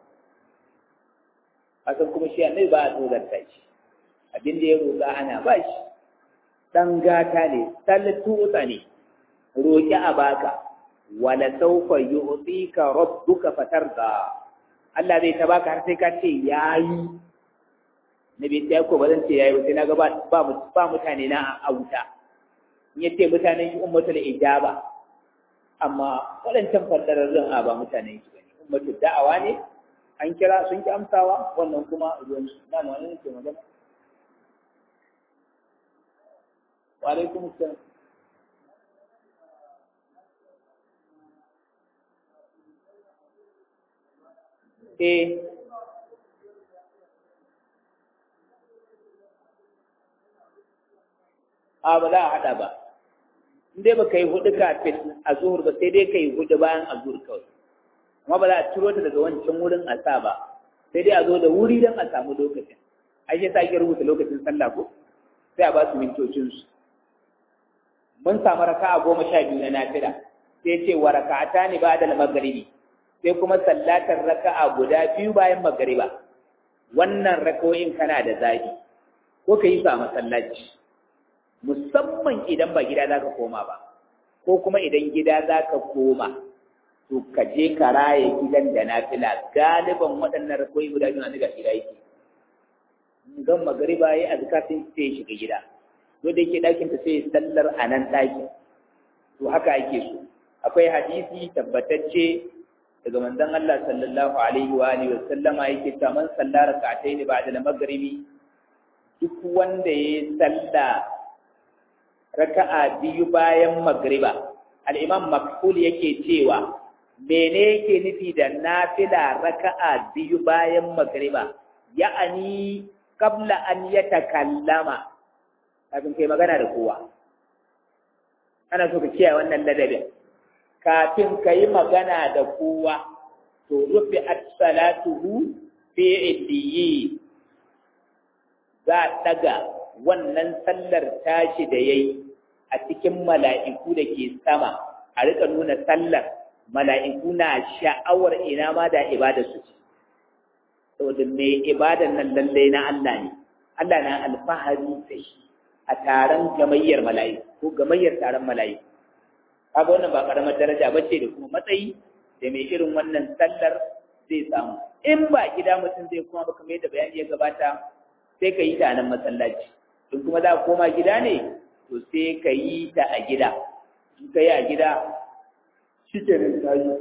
[SPEAKER 1] hakan kuma shi annabi ba a tsorata shi abin da ya roƙa ana ba shi ɗan gata ne sallatuta ne roƙi a baka wala saufa yu'tika rabbuka fatarda Allah zai ta baka har sai ka ce yayi nabi sai ko ba zan ce yayi sai naga ba ba mutane na a wuta in yace mutanen shi ummatul ijaba amma waɗancan fadararrun a ba mutanen shi bane ummatul da'awa ne an kira sun ki amsawa wannan kuma ruwan su na wani ne ke magana wa alaikum assalam eh a ba za a haɗa ba in dai ba ka yi hudu kafin a zuhur ba sai dai ka yi hudu bayan a zuhur kawai amma ba za a ciro ta daga wancan wurin a sa ba sai dai a zo da wuri don a samu lokacin ai sai sake rubuta lokacin sallah ko sai a ba su mintocinsu mun samu raka'a goma sha biyu na nafila sai ce wa raka'ata ne ba da magaribi sai kuma sallatar raka'a guda biyu bayan magariba wannan rakoyin kana da zabi ko ka yi su a masallaci musamman idan ba gida za ka koma ba ko kuma idan gida za ka koma to ka je ka raye gidan da nafila galiban waɗannan rakoyi guda biyu na daga gida yake gan magariba ya azka sai sai shiga gida to da yake ɗakin ta sai sallar a nan ɗakin to haka ake so akwai hadisi tabbatacce daga manzon Allah sallallahu alaihi wa alihi wa sallama yake cewa man sallara rak'atayn ba'da al-maghribi duk wanda ya salla raka'a biyu bayan magriba al-imam makhul yake cewa mene yake nufi da nafila raka'a biyu bayan magriba ya'ani qabla an yatakallama kafin kai magana da kowa ana so ka kiyaye wannan ladabin kafin ka yi magana da kowa to rufe salatuhu fi illiyi za a ɗaga wannan sallar tashi da yayi a cikin mala'iku da ke sama a rika nuna sallar mala'iku na sha'awar ina ma da ibada su ce saboda mai ibadan nan lallai na Allah ne Allah na alfahari da shi a taron gamayyar mala'iku ko gamayyar taron mala'iku kaga wannan ba karamar daraja ba ce da kuma matsayi da mai irin wannan sallar zai samu in ba gida mutum zai kuma ba kamar yadda bayani ya gabata sai ka yi ta nan masallaci in kuma za ka koma gida ne to sai ka yi ta a gida in ka yi a gida shi ke nan ta yi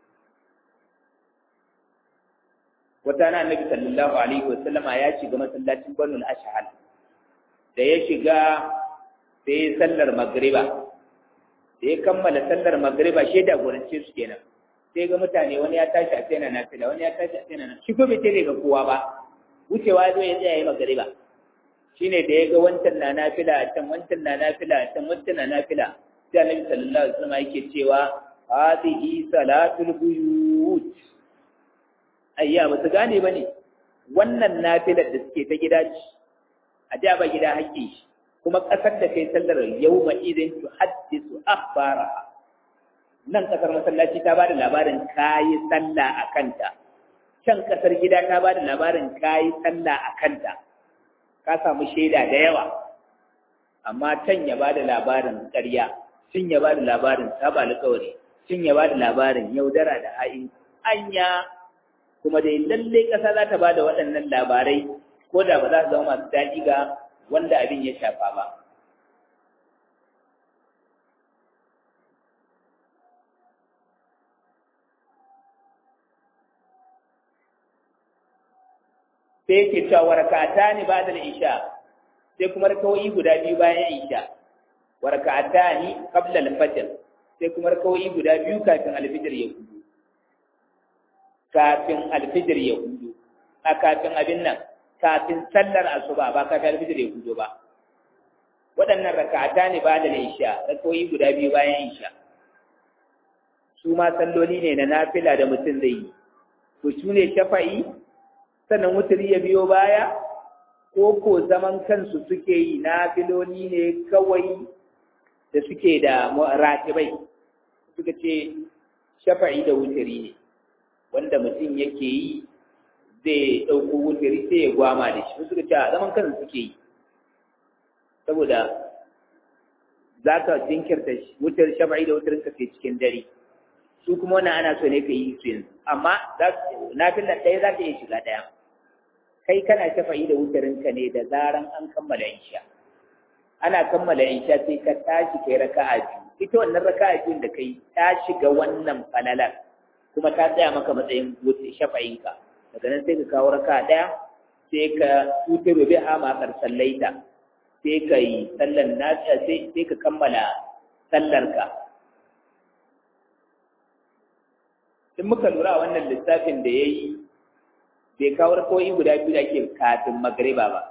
[SPEAKER 1] wata na annabi sallallahu alaihi wa sallama ya shiga masallacin banul ashhal da ya shiga sai sallar magriba da ya kammala sallar magriba shi da gorance su kenan sai ga mutane wani ya tashi a tsena na fila wani ya tashi a tsena na shi ko bai tare ga kowa ba wucewa zo ya tsaya yi magriba shine da ya ga wancan na nafila a can wancan na nafila a can wancan na nafila sai annabi sallallahu alaihi wasallam yake cewa hadhihi salatul buyut ayya ba su gane bane wannan nafilar da suke ta gida ce a ja ba gida hakki shi kuma ƙasar da kai sallar yau ma idan tu haddisu akhbara nan ƙasar masallaci ta bada labarin kayi sallah a kanta can ƙasar gida ta bada labarin kayi sallah a kanta ka samu shaida da yawa amma can ya bada labarin ƙarya cin ya bada labarin saba alƙawari cin ya bada labarin yaudara da ha'in anya kuma dai lallai ƙasa za ta bada waɗannan labarai ko da ba za su zama masu daɗi ga wanda abin ya shafa ba. Sai ke cewa warakata ne ba da isha, sai kuma rakawai guda biyu bayan isha, warakata ne kabla alfajir, sai kuma rakawai guda biyu kafin alfijir ya hudu. Kafin alfijir ya hudu, a kafin abin nan, kafin sallar asuba ba kafin alfijir ya hudu ba. waɗannan raka'ata ne ba da isha rakoyi guda biyu bayan isha su ma salloli ne na nafila da mutum zai yi to su ne shafa'i sannan wuturi ya biyo baya ko ko zaman kansu suke yi nafiloli ne kawai da suke da ratibai suka ce shafa'i da wuturi ne wanda mutum yake yi zai ɗauko wuturi sai ya gwama da shi suka ce a zaman kansu suke yi saboda za ka jinkirta wutar shafa'i da wutar ka cikin dare su kuma wannan ana so ne ka yi su yanzu amma na fi ɗaya za ka iya shiga ɗaya kai kana shafa'i da wutarin ka ne da zaran an kammala insha ana kammala insha sai ka tashi kai raka'a biyu ita wannan raka'a biyun da kai ta shiga wannan falalar kuma ta tsaya maka matsayin shafa'inka daga nan sai ka kawo raka'a ɗaya sai ka tutar bi ha ma sallaita sai ka yi sallar nasiya sai ka kammala sallarka in muka lura wannan lissafin da ya yi bai kawo rakawai guda biyu da ke kafin magariba ba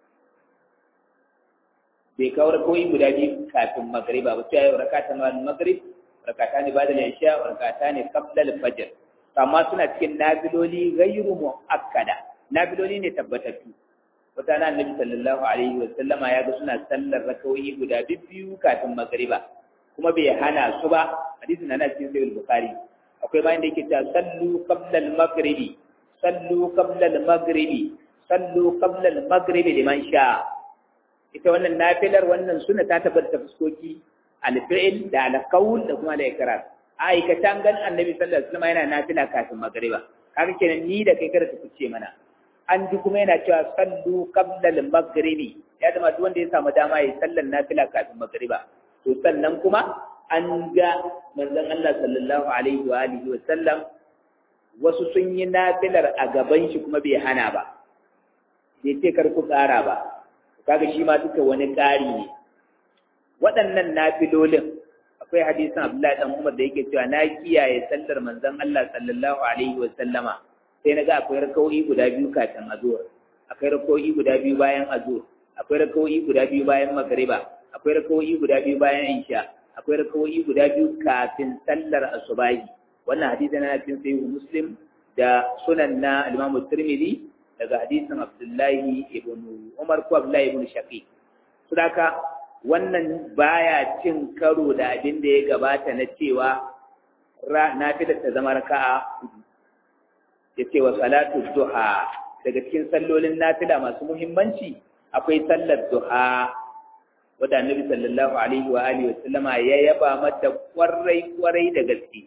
[SPEAKER 1] bai kawo rakawai guda biyu kafin magariba ba sai ya yi rakata na magrib rakata ne ba da lanshiya rakata ne kabdal fajr amma suna cikin nabiloli gairu mu'akkada nabiloli ne tabbatattu wata na annabi sallallahu alaihi wa sallama ya ga suna sallar rakawoyi guda biyu kafin magriba kuma bai hana su ba hadisin na cikin sahih bukhari akwai bayan da yake cewa sallu qabla al-maghribi sallu qabla al-maghribi sallu qabla al-maghribi liman sha ita wannan nafilar wannan sunna ta tabbata fuskoki al-fi'l da al-qawl da kuma al-ikrar aikatan gan annabi sallallahu alaihi wasallam yana nafila kafin magriba kaga kenan ni da kai kada ka fice mana an ji kuma yana cewa sallu qabla al-maghribi ya zama duk wanda ya samu dama ya sallan nafila kafin maghriba to sannan kuma an ga manzon Allah sallallahu alaihi wa alihi wa sallam wasu sun yi nafilar a gaban shi kuma bai hana ba bai ce kar ku ƙara ba kaga shi ma duka wani ƙari ne waɗannan nafilolin akwai hadisin Abdullahi dan Umar da yake cewa na kiyaye sallar manzon Allah sallallahu alaihi wa sallama sai naga akwai rakawoyi guda biyu kafin azhur akwai rakawoyi guda biyu bayan azhur akwai rakawoyi guda biyu bayan magriba akwai rakawoyi guda biyu bayan isha akwai rakawoyi guda biyu kafin sallar asubahi wannan hadisi na cikin sahihu muslim da sunan na al-Imam Tirmidhi daga hadisin Abdullahi ibn Umar ko Abdullahi ibn Shaqiq sadaka wannan baya cin karo da abin da ya gabata na cewa nafila ta zama raka'a ya ce wa salatu duha daga cikin sallolin nafila masu muhimmanci akwai sallar duha wadda annabi sallallahu alaihi wa alihi wa sallama ya yaba mata kwarai kwarai da gaske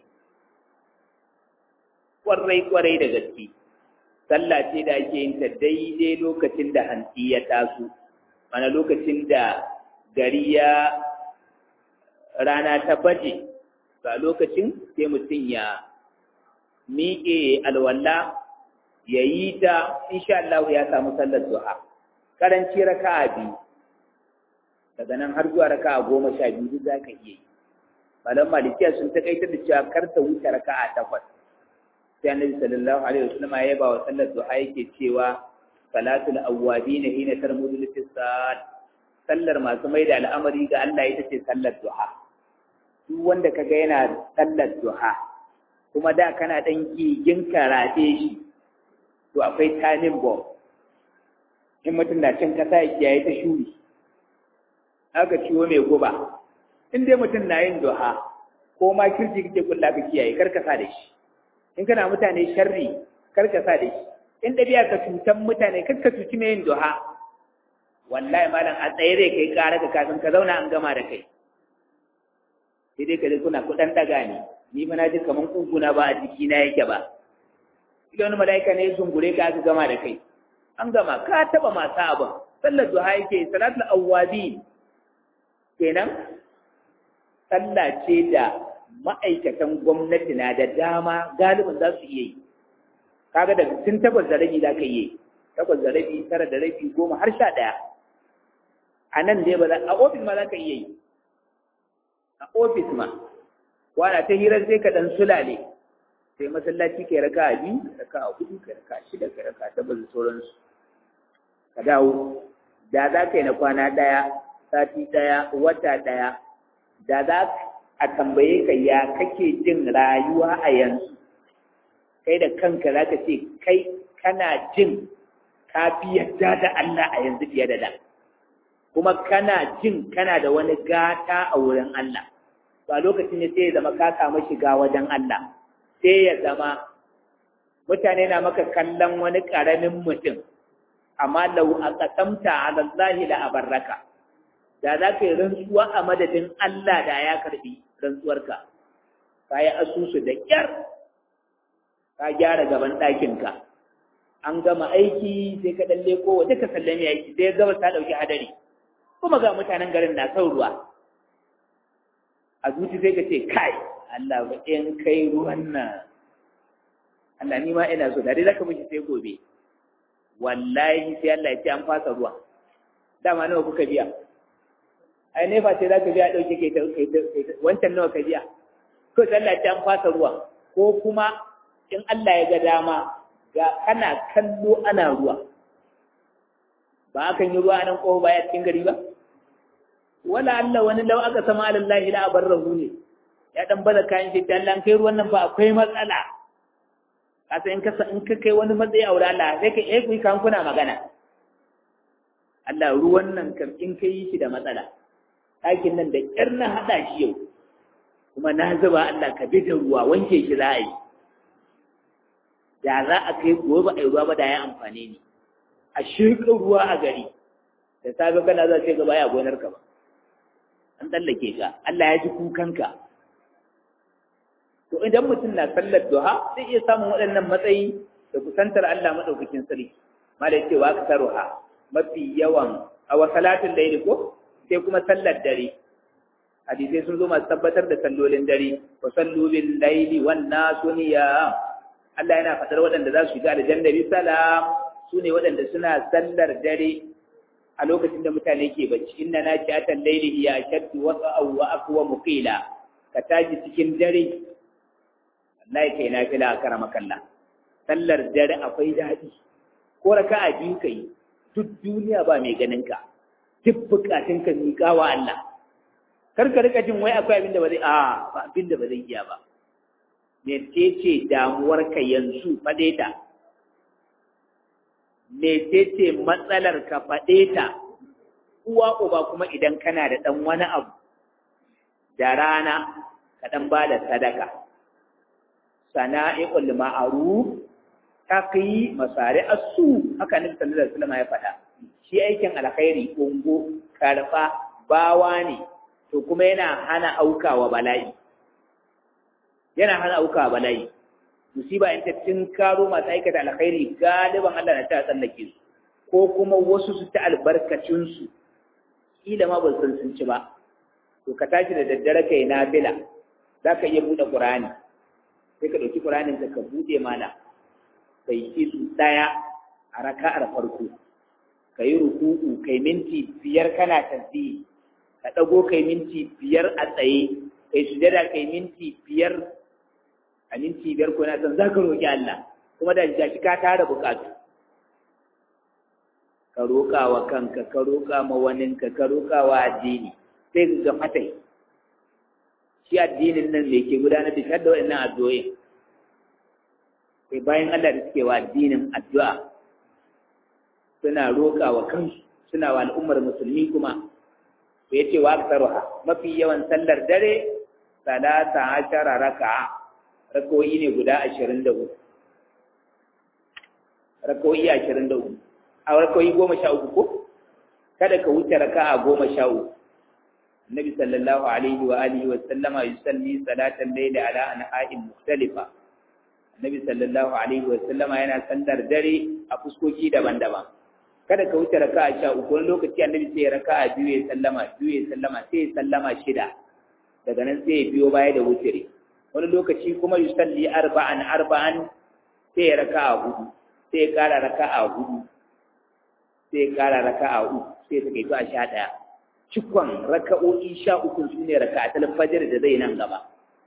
[SPEAKER 1] kwarai kwarai da gaske sallah ce da ake yin ta daidai lokacin da hantsi ya taso mana lokacin da gari ya rana ta baje ga lokacin sai mutum ya miƙe alwala ya yi ta insha Allah ya samu sallar duha karanci raka'a biyu daga nan har zuwa raka'a goma sha biyu duk za ka iya yi malam malikiya sun takaitar da cewa kar ta wuce raka'a takwas sai annabi sallallahu alaihi wasallam ya ba wa sallar duha yake cewa salatul awwabin hina tarmudu lisad sallar masu mai da al'amari ga Allah ita ce sallar duha duk wanda kaga yana sallar duha kuma da kana dan gigin karate shi to akwai tanin bomb in mutum na cin kasa ya kiyaye ta shuri aka ciwo mai guba in dai mutum na yin duha ko ma kirji kake kulla ka kiyaye kar ka sa da shi in kana mutane sharri kar ka sa da shi in ɗabi'a ka cutan mutane kar ka cuci mai yin duha wallahi malam a tsaye zai kai ƙara ka kafin ka zauna an gama da kai sai dai ka ji kuna kuɗan ɗaga ne ni fa na ji kaman kuguna ba a jiki na yake ba idan wani mala'ika ne ya zungure ka aka gama da kai an gama ka taɓa masu abin sallar duha yake salatul awwabi kenan sallah ce da ma'aikatan gwamnati na da dama galibin za su iya yi kaga daga tun takwas da rabi za ka iya yi takwas da rabi tara da rabi goma har sha ɗaya a nan dai ba za a ofis ma za ka iya yi a ofis ma wana ta hirar sai ka ɗan sulale sai masallaci kai raka a biyu raka a hudu kai raka a shida kai raka a takwas da sauransu ka dawo da za ka yi na kwana ɗaya sati ɗaya wata ɗaya da za a tambaye ka ya kake jin rayuwa a yanzu kai da kanka za ka ce kai kana jin ka fi yadda da Allah a yanzu fiye da da kuma kana jin kana da wani gata a wurin Allah ba lokacin ne sai ya zama ka samu shiga wajen Allah sai ya zama mutane na maka kallon wani ƙaramin mutum amma lau a ƙasamta ala Allah la abarraka da za ka yi rantsuwa a madadin Allah da ya karbi rantsuwarka ka yi asusu da ƙyar ka gyara gaban ɗakinka an gama aiki sai ka ɗan leko waje ka sallame aiki sai gaba ta ɗauki hadari kuma ga mutanen garin na son ruwa a zuci sai ka ce kai Allah ba in kai ruwan nan Allah ni ma ina so da dai zaka miji sai gobe wallahi sai Allah ya ce an fasa ruwa dama nawa kuka biya ai ne fa sai zaka biya dauke kai wancan nawa ka biya to sai Allah ya ce an fasa ruwa ko kuma in Allah ya ga dama ga kana kallo ana ruwa ba akan yi ruwa nan ko baya cikin gari ba wala Allah wani lau aka sama alallahi la abarrahu ne ya dan bada kayan shi dan lan kai ruwan nan ba akwai matsala kasa in ka in ka kai wani matsayi a wurin Allah sai ka eh kuyi kan kuna magana Allah ruwan nan kam in ka yi shi da matsala ɗakin nan da ƙyar na haɗa shi yau kuma na zuba Allah ka bi da ruwa wanke shi za a yi da za a kai gobe a yi ruwa ba da ya amfane ni a shirka ruwa a gari da safe kana za ce gaba ya gonar ka ba an tsallake ka Allah ya ji kukanka to idan mutum na sallar duha zai iya samun waɗannan matsayi da kusantar Allah madaukakin sarki malai cewa ka taruha mafi yawan a wa salatin laili ko sai kuma sallar dare hadisai sun zo masu tabbatar da sallolin dare wa sallu bil laili wan nasu niyam Allah yana fadar waɗanda za su shiga aljanna bi salam su ne waɗanda suna sallar dare a lokacin da mutane ke bacci inna na ci atan laili hiya ashaddu wa wa aqwa muqila ka taji cikin dare wallahi kai na fila karama kallah sallar dare akwai daɗi ko raka'a biyu kai duk duniya ba mai ganin ka duk bukatun ka miƙa wa Allah kar ka rika jin wai akwai abin da ba zai a ba abin da ba zai iya ba mecece damuwar ka yanzu faɗe ta mecece matsalar ka faɗe ta uwa uba kuma idan kana da ɗan wani abu da rana ka ɗan ba da sadaka sana'i'ul ma'ruf taqi masari asu haka nabi sallallahu alaihi wasallam ya faɗa shi aikin alkhairi ungo karfa bawa ne to kuma yana hana aukawa bala'i yana hana aukawa bala'i musiba in ta karo masu aikata alkhairi galiban Allah na ta tsallake su ko kuma wasu su ta albarkacin su kila ma ba san sun ci ba to ka tashi da daddare kai nafila zaka iya bude qur'ani sai ka dauki qur'anin ka bude mana kai isu daya a raka'ar farko kai ruku'u kai minti biyar kana tasbihi ka ɗago kai minti biyar a tsaye kai sujada kai minti biyar a minti biyar ko na san za ka roƙi Allah kuma da jaki ka tara buƙatu ka roƙa wa kanka ka roƙa ma waninka ka roƙa wa addini sai ga fatai shi addinin nan da ke gudanar da shadda waɗannan addu'o'i sai bayan Allah da suke wa addinin addu'a suna roƙa wa kansu suna wa al'ummar musulmi kuma ya ce wa aksaruha mafi yawan sallar dare salata ashara raka'a rakoyi ne guda ashirin da hudu rakoyi ashirin da hudu a rakoyi goma sha uku ko kada ka wuce raka'a goma sha uku النبي صلى الله عليه وآله وسلم يصلي صلاة الليل على أنحاء مختلفة النبي صلى الله عليه وسلم yana sallar dare a fuskoki daban-daban kada ka wuce raka'a sha uku wani lokaci annabi sai ya raka'a biyu ya sallama biyu ya sallama sai ya sallama shida daga nan sai ya biyo baya da wutiri wani lokaci kuma yusalli arba'an arba'an sai ya raka'a hudu sai ya kara raka'a hudu sai ya kara raka'a uku sai ya kai a sha ɗaya cikon raka'o'i sha uku su ne raka'atul fajr da zai nan gaba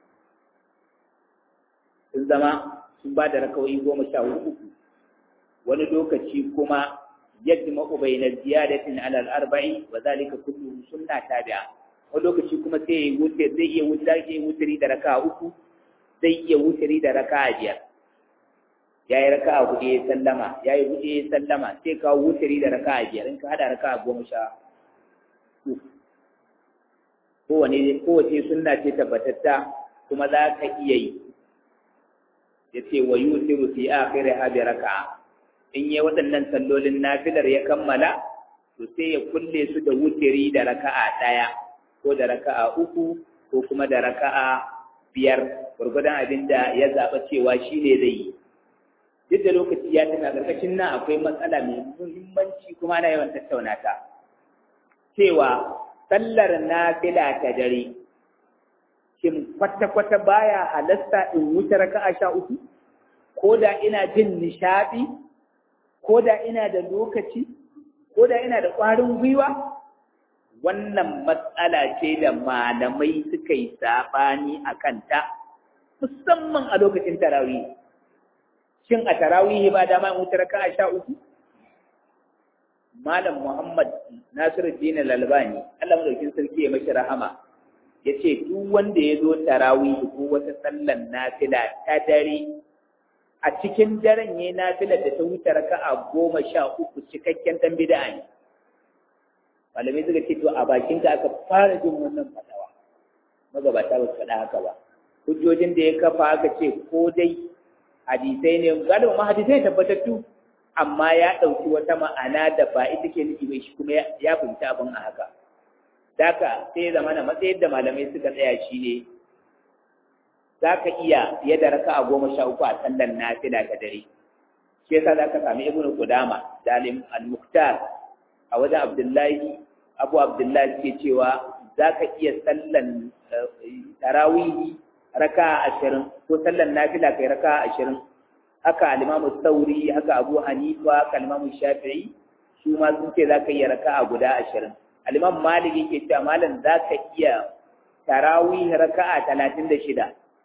[SPEAKER 1] sun zama sun ba da raka'o'i goma sha uku wani lokaci kuma yajma'u bayna ziyadatin ala al-arba'i wa zalika kulluhu sunna tabi'a wani lokaci kuma sai ya wuce zai iya wuce zai iya wutiri da raka'a uku zai iya wutiri da raka'a biyar ya yi raka'a hudu ya sallama ya yi hudu ya sallama sai ka wutiri da raka'a biyar in ka hada raka'a goma sha uku kowane kowace sunna ce tabbatatta kuma za ka iya yi ya ce wa yutiru fi akhiriha bi raka'a in yi waɗannan sallolin nafilar ya kammala to sai ya kulle su da wutiri da raka'a ɗaya ko da raka'a uku ko kuma da raka'a biyar gwargwadon abin da ya zaɓa cewa shi ne zai yi duk da lokaci ya tana ƙarƙashin nan akwai matsala mai muhimmanci kuma ana yawan tattauna ta cewa sallar nafila ta dare shin kwata-kwata baya halasta in wuce raka'a sha uku ko da ina jin nishaɗi ko da ina da lokaci ko da ina da ƙwarin gwiwa wannan matsala ce da malamai suka yi saɓani a kanta musamman a lokacin tarawih shin a tarawih ba dama in wuce raka'a sha uku malam muhammad nasiruddin al-albani Allah madaukin sarki ya mashi rahama yace duk wanda ya zo tarawih ko wata sallan nafila ta dare a cikin daren yayin nafilar da ta wuce raka'a goma sha uku cikakken dan bid'a ne malamai suka ce to a bakin ka aka fara jin wannan fadawa magabata ba su faɗa haka ba hujjojin da ya kafa aka ce ko dai hadisai ne galiba ma hadisai tabbatattu amma ya ɗauki wata ma'ana da ba ita ke nufi bai shi kuma ya fahimci abin a haka Daka sai ya zama na matsayin da malamai suka tsaya shi ne za ka iya fiye da raka a goma sha uku a sallar nafila ta dare shi yasa za ka sami ibnu qudama da al-muqtar a wajen abdullahi abu abdullahi ke cewa za ka iya sallan tarawihi raka ashirin ko sallan nafila kai raka ashirin haka alimamu sauri haka abu hanifa haka alimamu shafi'i su ma sun ce za ka iya raka a guda ashirin alimam malik yake cewa malam za ka iya tarawih raka a talatin da shida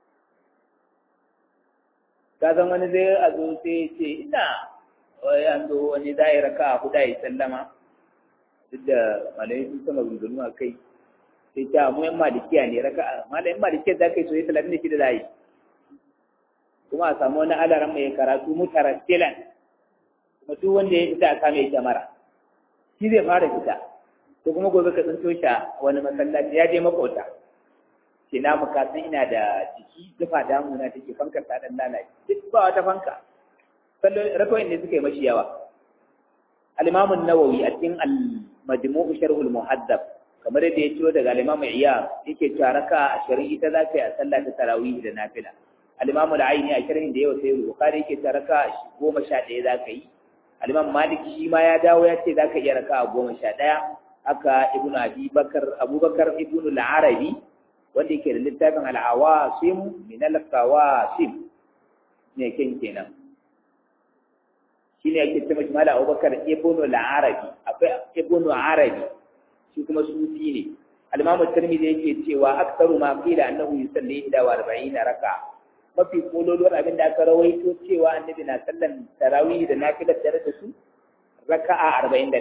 [SPEAKER 1] ka san wani zai a zo sai ce ina wai an zo wani za yi raka a huda ya sallama duk da malai sun sama rungunu a kai sai ta mu yan malikiya ne raka a malayin malikiya za ka yi soyi talatin da shida za yi kuma a samu wani alaran mai karatu mutarattilan kuma duk wanda ya fita a kame ita mara shi zai fara fita ko kuma gobe ka tsinto shi a wani masallaci ya je makota ce na muka san ina da jiki zufa damuna take fankar ta dan lalace duk ba wata fanka sallo rakawoyin ne suka yi mashi yawa al-imam an-nawawi a cikin al-majmu' sharh al-muhaddab kamar yadda ya ciwo daga al-imam iyya yake cewa raka 20 ita za ka yi a sallah ta tarawih da nafila al-imam al-aini a sharhin da yawa sai bukhari yake cewa raka 11 za ka yi al-imam malik shi ma ya dawo ya ce za ka iya raka 11 haka ibnu abi bakar abubakar ibnu al-arabi wanda yake da littafin al-awasim min al-qawasim ne ken kenan shine yake ce mashi mala abubakar ibnu al-arabi akwai ibnu arabi shi kuma sufi ne al-imam at-tirmidhi yake cewa aktsaru ma qila annahu yusalli ila 40 raka mafi kololuwar abin da aka rawaito cewa annabi na sallan tarawih da nafilar dare da su raka'a 41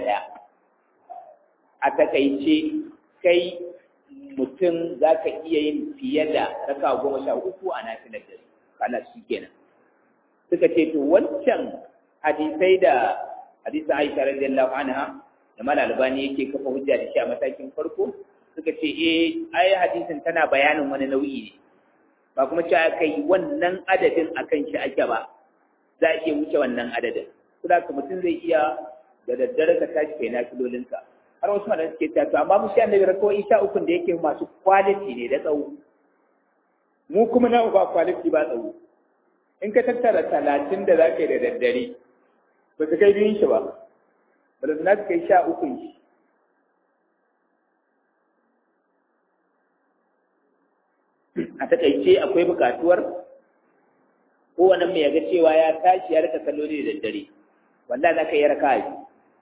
[SPEAKER 1] a takaice kai mutum za ka iya yin fiye da raka goma sha uku a nafilar dare kala shi kenan suka ce to wancan hadisai da hadisin Aisha radiyallahu anha da mal albani yake kafa hujja da shi a matakin farko suka ce eh ai hadisin tana bayanin wani nau'i ne ba kuma cewa kai wannan adadin akan shi ake ba za a iya wuce wannan adadin saboda mutum zai iya da daddare ka tashi kai nafilolinka har wasu malamai suke cewa to amma mu shi annabi rakawai sha ukun da yake masu quality ne da tsawo mu kuma na ba quality ba tsawo in ka tattara talatin da za ka yi da daddare ba su kai biyun shi ba ba da za su kai sha ukun shi a takaice akwai bukatuwar kowane mai yaga cewa ya tashi ya rika kalloli da daddare wallahi za ka yi raka biyu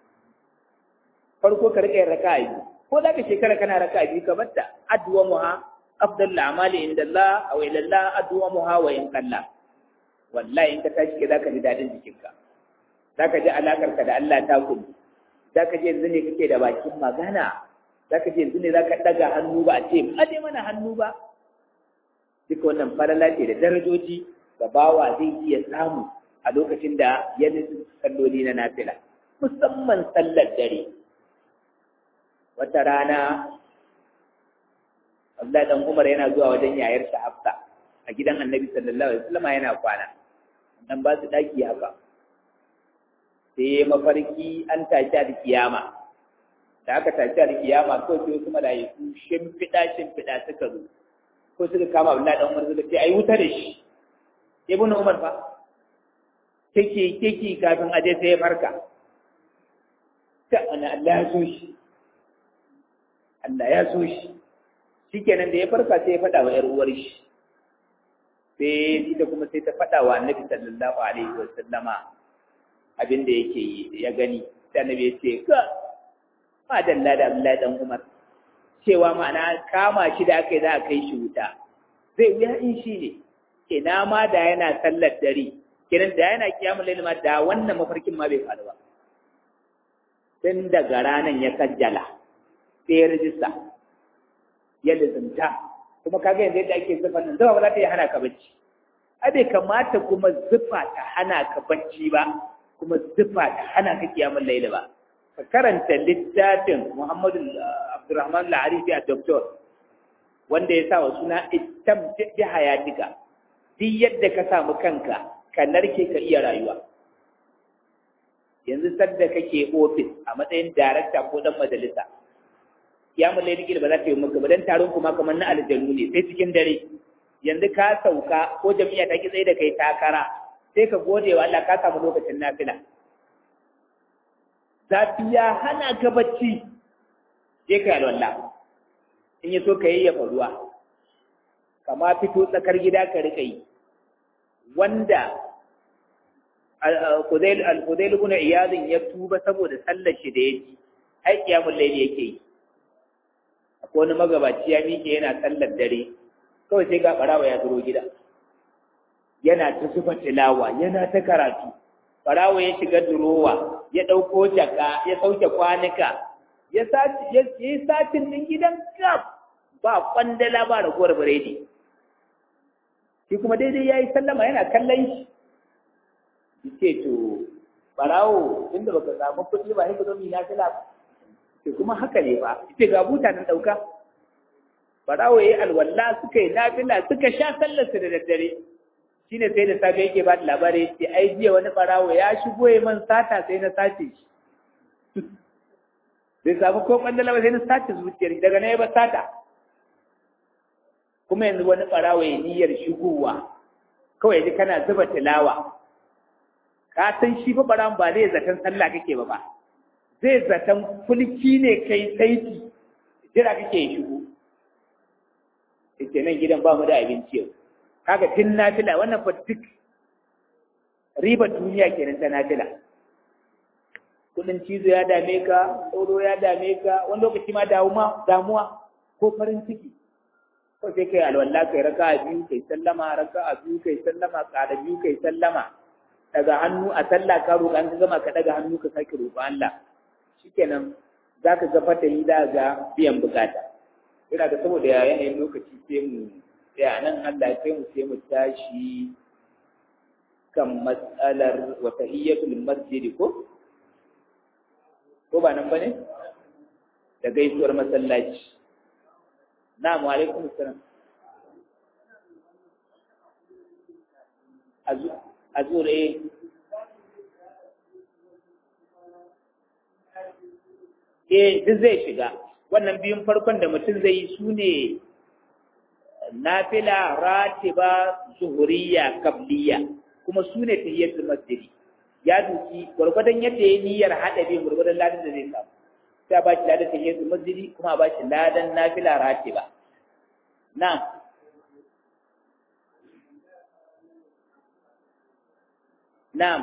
[SPEAKER 1] farko ka rika yin raka biyu ko za ka shekara kana raka biyu ka batta addu'a muha afdal amali inda Allah aw ila Allah addu'a muha wa in kalla wallahi in ka tashi ke zaka ji dadin jikinka zaka ji alakar ka da Allah ta kudu zaka ji yanzu ne kake da bakin magana zaka ji yanzu ne zaka daga hannu ba a ce aje mana hannu ba duka wannan falala ce da darajoji da bawa zai iya samu a lokacin da ya nufi salloli na nafila musamman sallar dare wata rana Abdullahi dan Umar yana zuwa wajen yayar sa Hafsa a gidan Annabi sallallahu alaihi wasallam yana kwana dan ba su daki haka sai mafarki an tashi da kiyama da aka tashi da kiyama ko sai kuma da yaku shimfiɗa shimfiɗa suka zo ko suka kama Abdullahi dan Umar suka ce ai wuta da shi Ibn Umar fa kike kike kafin aje sai ya farka ta ana Allah ya so shi Allah ya so shi shikenan da ya farka sai ya faɗa wa ‘yar uwar shi sai ita kuma sai ta faɗa wa annabi sallallahu alaihi wa sallama abin da yake yi ya gani sai annabi ya ce ka ma dalla da Abdullahi dan Umar cewa ma'ana kama shi da aka yi za a kai shi wuta zai wuya in shi ne ina ma da yana sallar dare kenan da yana kiyamun laili ma da wannan mafarkin ma bai faru ba tun daga ranan ya sajjala sai ya rijista ya lizimta kuma kaga yanzu yadda ake zufa nan zufa ba za ta yi hana ka bacci ai bai kamata kuma zufa ta hana ka bacci ba kuma zufa ta hana ka kiyamun laili ba ka karanta littafin Muhammadu Abdurrahman Al-Arifi a Doktor wanda ya sa wa suna ittam bi hayatika duk yadda ka samu kanka ka narke ka iya rayuwa yanzu sadda kake ofis a matsayin darakta ko dan majalisa ya mulle ni ba za ta yi maka ba dan taron kuma kamar na aljanu ne sai cikin dare yanzu ka sauka ko jami'a ta ki tsaye da kai takara sai ka gode wa Allah ka samu lokacin nafila zafi ya hana ka bacci sai ka yi alwala in ya so ka yayyafa ruwa kama fito tsakar gida ka rika yi wanda al-Fudail ibn Iyad ya tuba saboda sallar shi da yake ai kiyamul layli yake yi akwai wani magabaci ya miƙe yana sallar dare kawai sai ga barawa ya zuro gida yana ta zuba tilawa yana ta karatu barawa ya shiga durowa ya ɗauko jaka ya sauke kwanuka ya yi satin ɗin gidan gab ba kwandala ba ragowar biredi shi kuma daidai ya yi sallama yana kallon shi ce to barawo inda baka samu kuɗi ba sai ka zo mi na fila ba ce kuma haka ne ba ce ga buta nan ɗauka barawo ya yi alwala suka yi nafila suka sha sallarsa da daddare shi ne sai da safe yake ba da labari ce ai jiya wani barawo ya shigo ya man sata sai na sace shi bai samu ko kwandala ba sai na sace zuciyar daga na yi ba sata kuma yanzu wani barawo ya niyyar shigowa kawai ji kana zuba tilawa ka san shi fa barawon ba zai zaton sallah kake ba ba zai zaton kulki ne kai saiti jira kake shigo ita nan gidan ba mu da abinci yau kaga tun nafila wannan fa duk ribar duniya kenan ta nafila kudin cizo ya dame ka tsoro ya dame ka wani lokaci ma damuwa damuwa ko farin ciki ko sai kai alwala kai raka a biyu kai sallama raka a biyu kai sallama ƙara biyu kai sallama daga hannu a sallah ka roƙa an ka gama ka daga hannu ka sake roƙa Allah shikenan za ka ga fatahi da ga biyan bukata ina ga saboda yanayin lokaci sai mu sai nan Allah sai mu sai mu tashi kan matsalar wa tahiyyatul masjid ko ko ba nan bane da gaisuwar masallaci na'am wa alaikum assalam azur eh eh duk zai shiga wannan biyun farkon da mutum zai yi su ne nafila ratiba zuhuriya kabliya kuma su ne tahiyatul masjidi ya duki gwargwadon yadda ya niyyar hada bin gwargwadon ladan da zai samu sai a bashi ladan tahiyatul masjidi kuma a bashi ladan nafila ratiba na na'am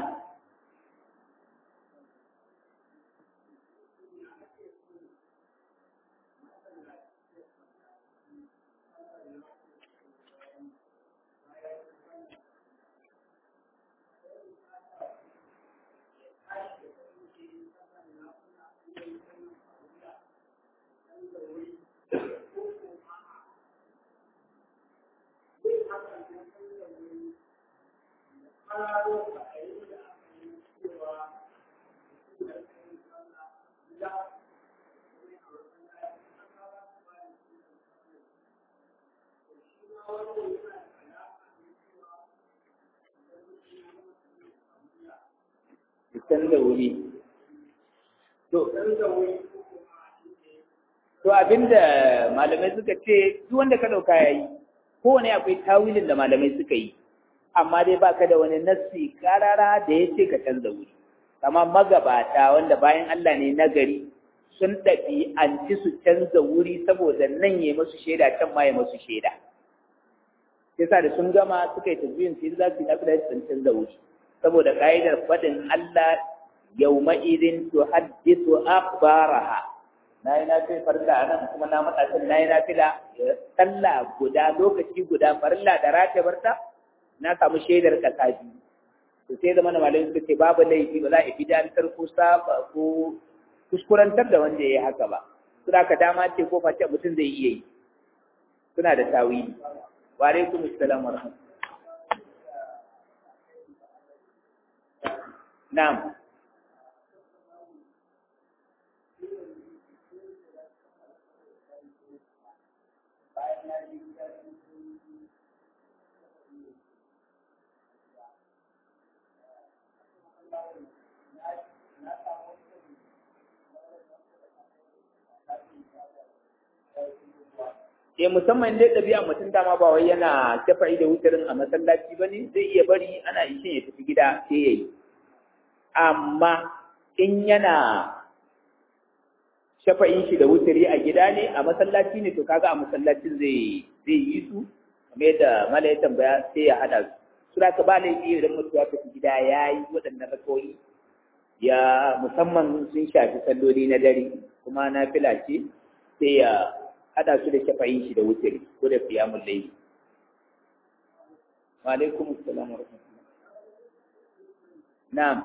[SPEAKER 1] can da wuri to to abinda malamai suka ce duk wanda ka dauka yayi kowane akwai tawilin da malamai suka yi amma dai baka da wani nassi karara da ya ce ka canza wuri kama magabata wanda bayan Allah ne nagari sun ɗabi an ci su canza wuri saboda nan ya masu shaida can ma ya masu shaida yasa da sun gama suka yi tafiyin sai za su yi nafi da sun canza wuri saboda ka'idar faɗin Allah yauma idin tu haddisu akhbaraha na yi nafi farilla a nan kuma na matsa can na yi nafi da sallah guda lokaci guda farilla da rata barta na samu shaidar kasa biyu to sai zama na malamai suka ce babu laifi ba za a bidantar ko saba ko kuskurantar da wanda ya yi haka ba suna ka dama ce ko face mutum zai iya yi suna da tawili wa alaikum assalam wa rahmatullahi Na'am. Eh musamman dai ɗabi'a mutum dama ba wai yana shafa'i da wutarin a masallaci ba ne zai iya bari ana ishin ya tafi gida sai ya yi. amma in yana shafa'in shi da wuturi a gida ne a masallaci ne to kaga a masallacin zai zai yi su kamar yadda mala ya tambaya sai ya hada su sura ka ba laifi idan mutum ya tafi gida ya yi waɗannan rakawoyi ya musamman sun shafi salloli na dare kuma na fila ce sai ya hada su da shafa'in shi da wuturi ko da qiyamul layl wa alaikum assalam wa rahmatullah na'am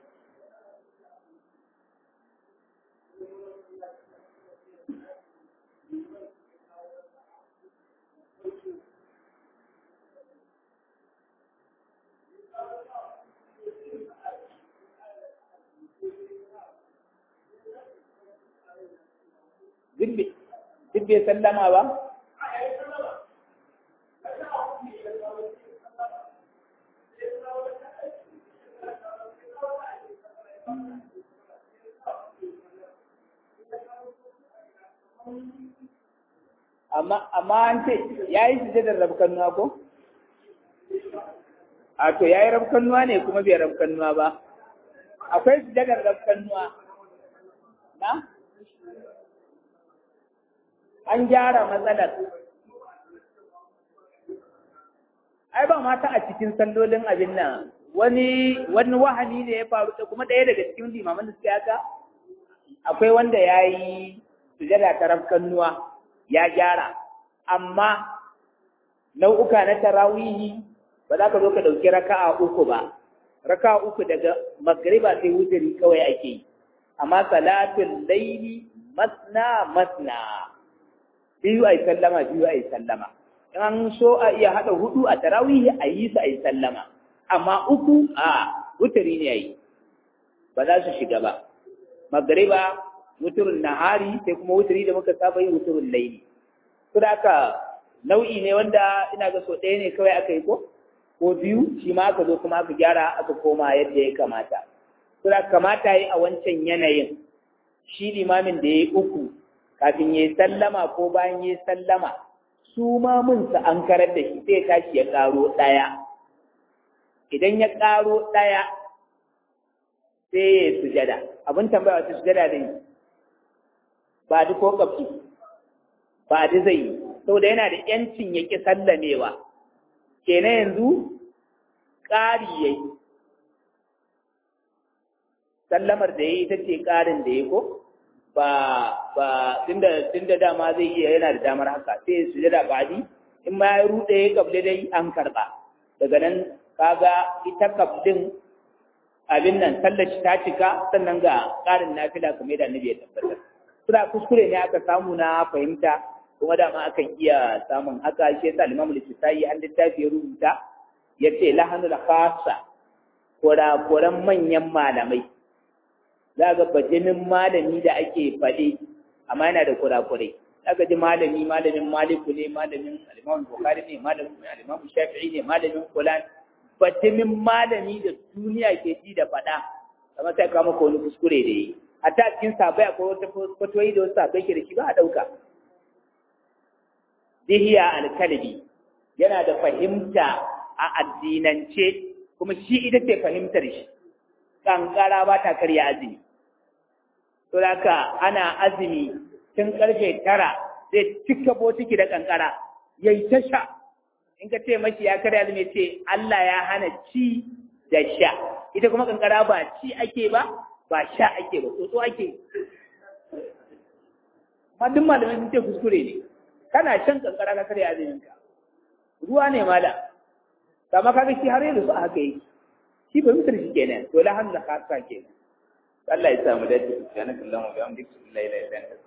[SPEAKER 1] duk bai sallama ba? Amma an ce, ya yi sujadar rabkannuwa ko? A to, ya yi rabkannuwa ne kuma bai rabkannuwa ba. Akwai sujadar rabkannuwa. Na? an gyara matsalar. Ai ba mata a cikin sallolin abin nan wani wani wahani ne ya faru da kuma ɗaya daga cikin limaman da suka yaka akwai wanda ya yi sujada ta rafkannuwa ya gyara amma nau'uka na tarawihi ba za ka zo ka ɗauki raka'a uku ba raka'a uku daga magriba sai wuturi kawai ake yi amma salatul laili masna masna biyu a yi sallama biyu a yi sallama in an so a iya haɗa hudu a tarawihi a yi su a yi sallama amma uku a wuturi ne a yi ba za su shiga ba magariba wuturin nahari sai kuma wuturi da muka saba yi wuturin laili su da aka nau'i ne wanda ina ga so ɗaya ne kawai aka yi ko ko biyu shi ma aka zo kuma aka gyara aka koma yadda ya kamata su da kamata yi a wancan yanayin shi limamin da ya yi uku kafin ya yi sallama ko bayan ya yi sallama su ma mun sa an karar da shi sai tashi ya ƙaro ɗaya idan ya ƙaro ɗaya sai ya sujada abin tambaya wata sujada da yi ba duk ko kafi ba duk zai yi saboda yana da yancin ya ƙi sallamewa kenan yanzu ƙari ya yi sallamar da ya yi ita ce ƙarin da ya ko ba ba tunda tunda dama zai iya yana da damar haka sai su jira badi in ma ya rude ya kable dai an karba daga nan kaga ita kablin abin nan sallaci ta cika sannan ga ƙarin nafila kamar da annabi ya tabbatar suna kuskure ne aka samu na fahimta kuma dama akan iya samun haka shi yasa Imam Al-Kisai an littafi ya rubuta yace lahanul khassa kora koran manyan malamai za ga bajinin malami da ake faɗi amma yana da kurakurai za ka ji malami malamin maliku ne malamin alimamun bukari ne malamin alimamun shafi'i ne malamin kulan bajinin malami da duniya ke ji da faɗa kamar sai kama ko wani kuskure da yi hatta cikin sabai akwai wata fatoyi da wasu sabai ke da shi ba a ɗauka dihiya alkalbi yana da fahimta a addinance kuma shi ita ce fahimtar shi kankara ba ta karya azumi to haka ana azumi tun karfe tara zai cika botiki da kankara yayi ta sha in ka ce mashi ya karya azumi ce Allah ya hana ci da sha ita kuma kankara ba ci ake ba ba sha ake ba tsotso ake amma duk malamai sun ce kuskure ne kana shan kankara ka karya azumin ka ruwa ne mala kama kaga shi har yanzu a haka yake shi ba mutar shi kenan to la hannu khassa kenan Allah ya samu dace subhanakallahumma wa bihamdika la ilaha illa anta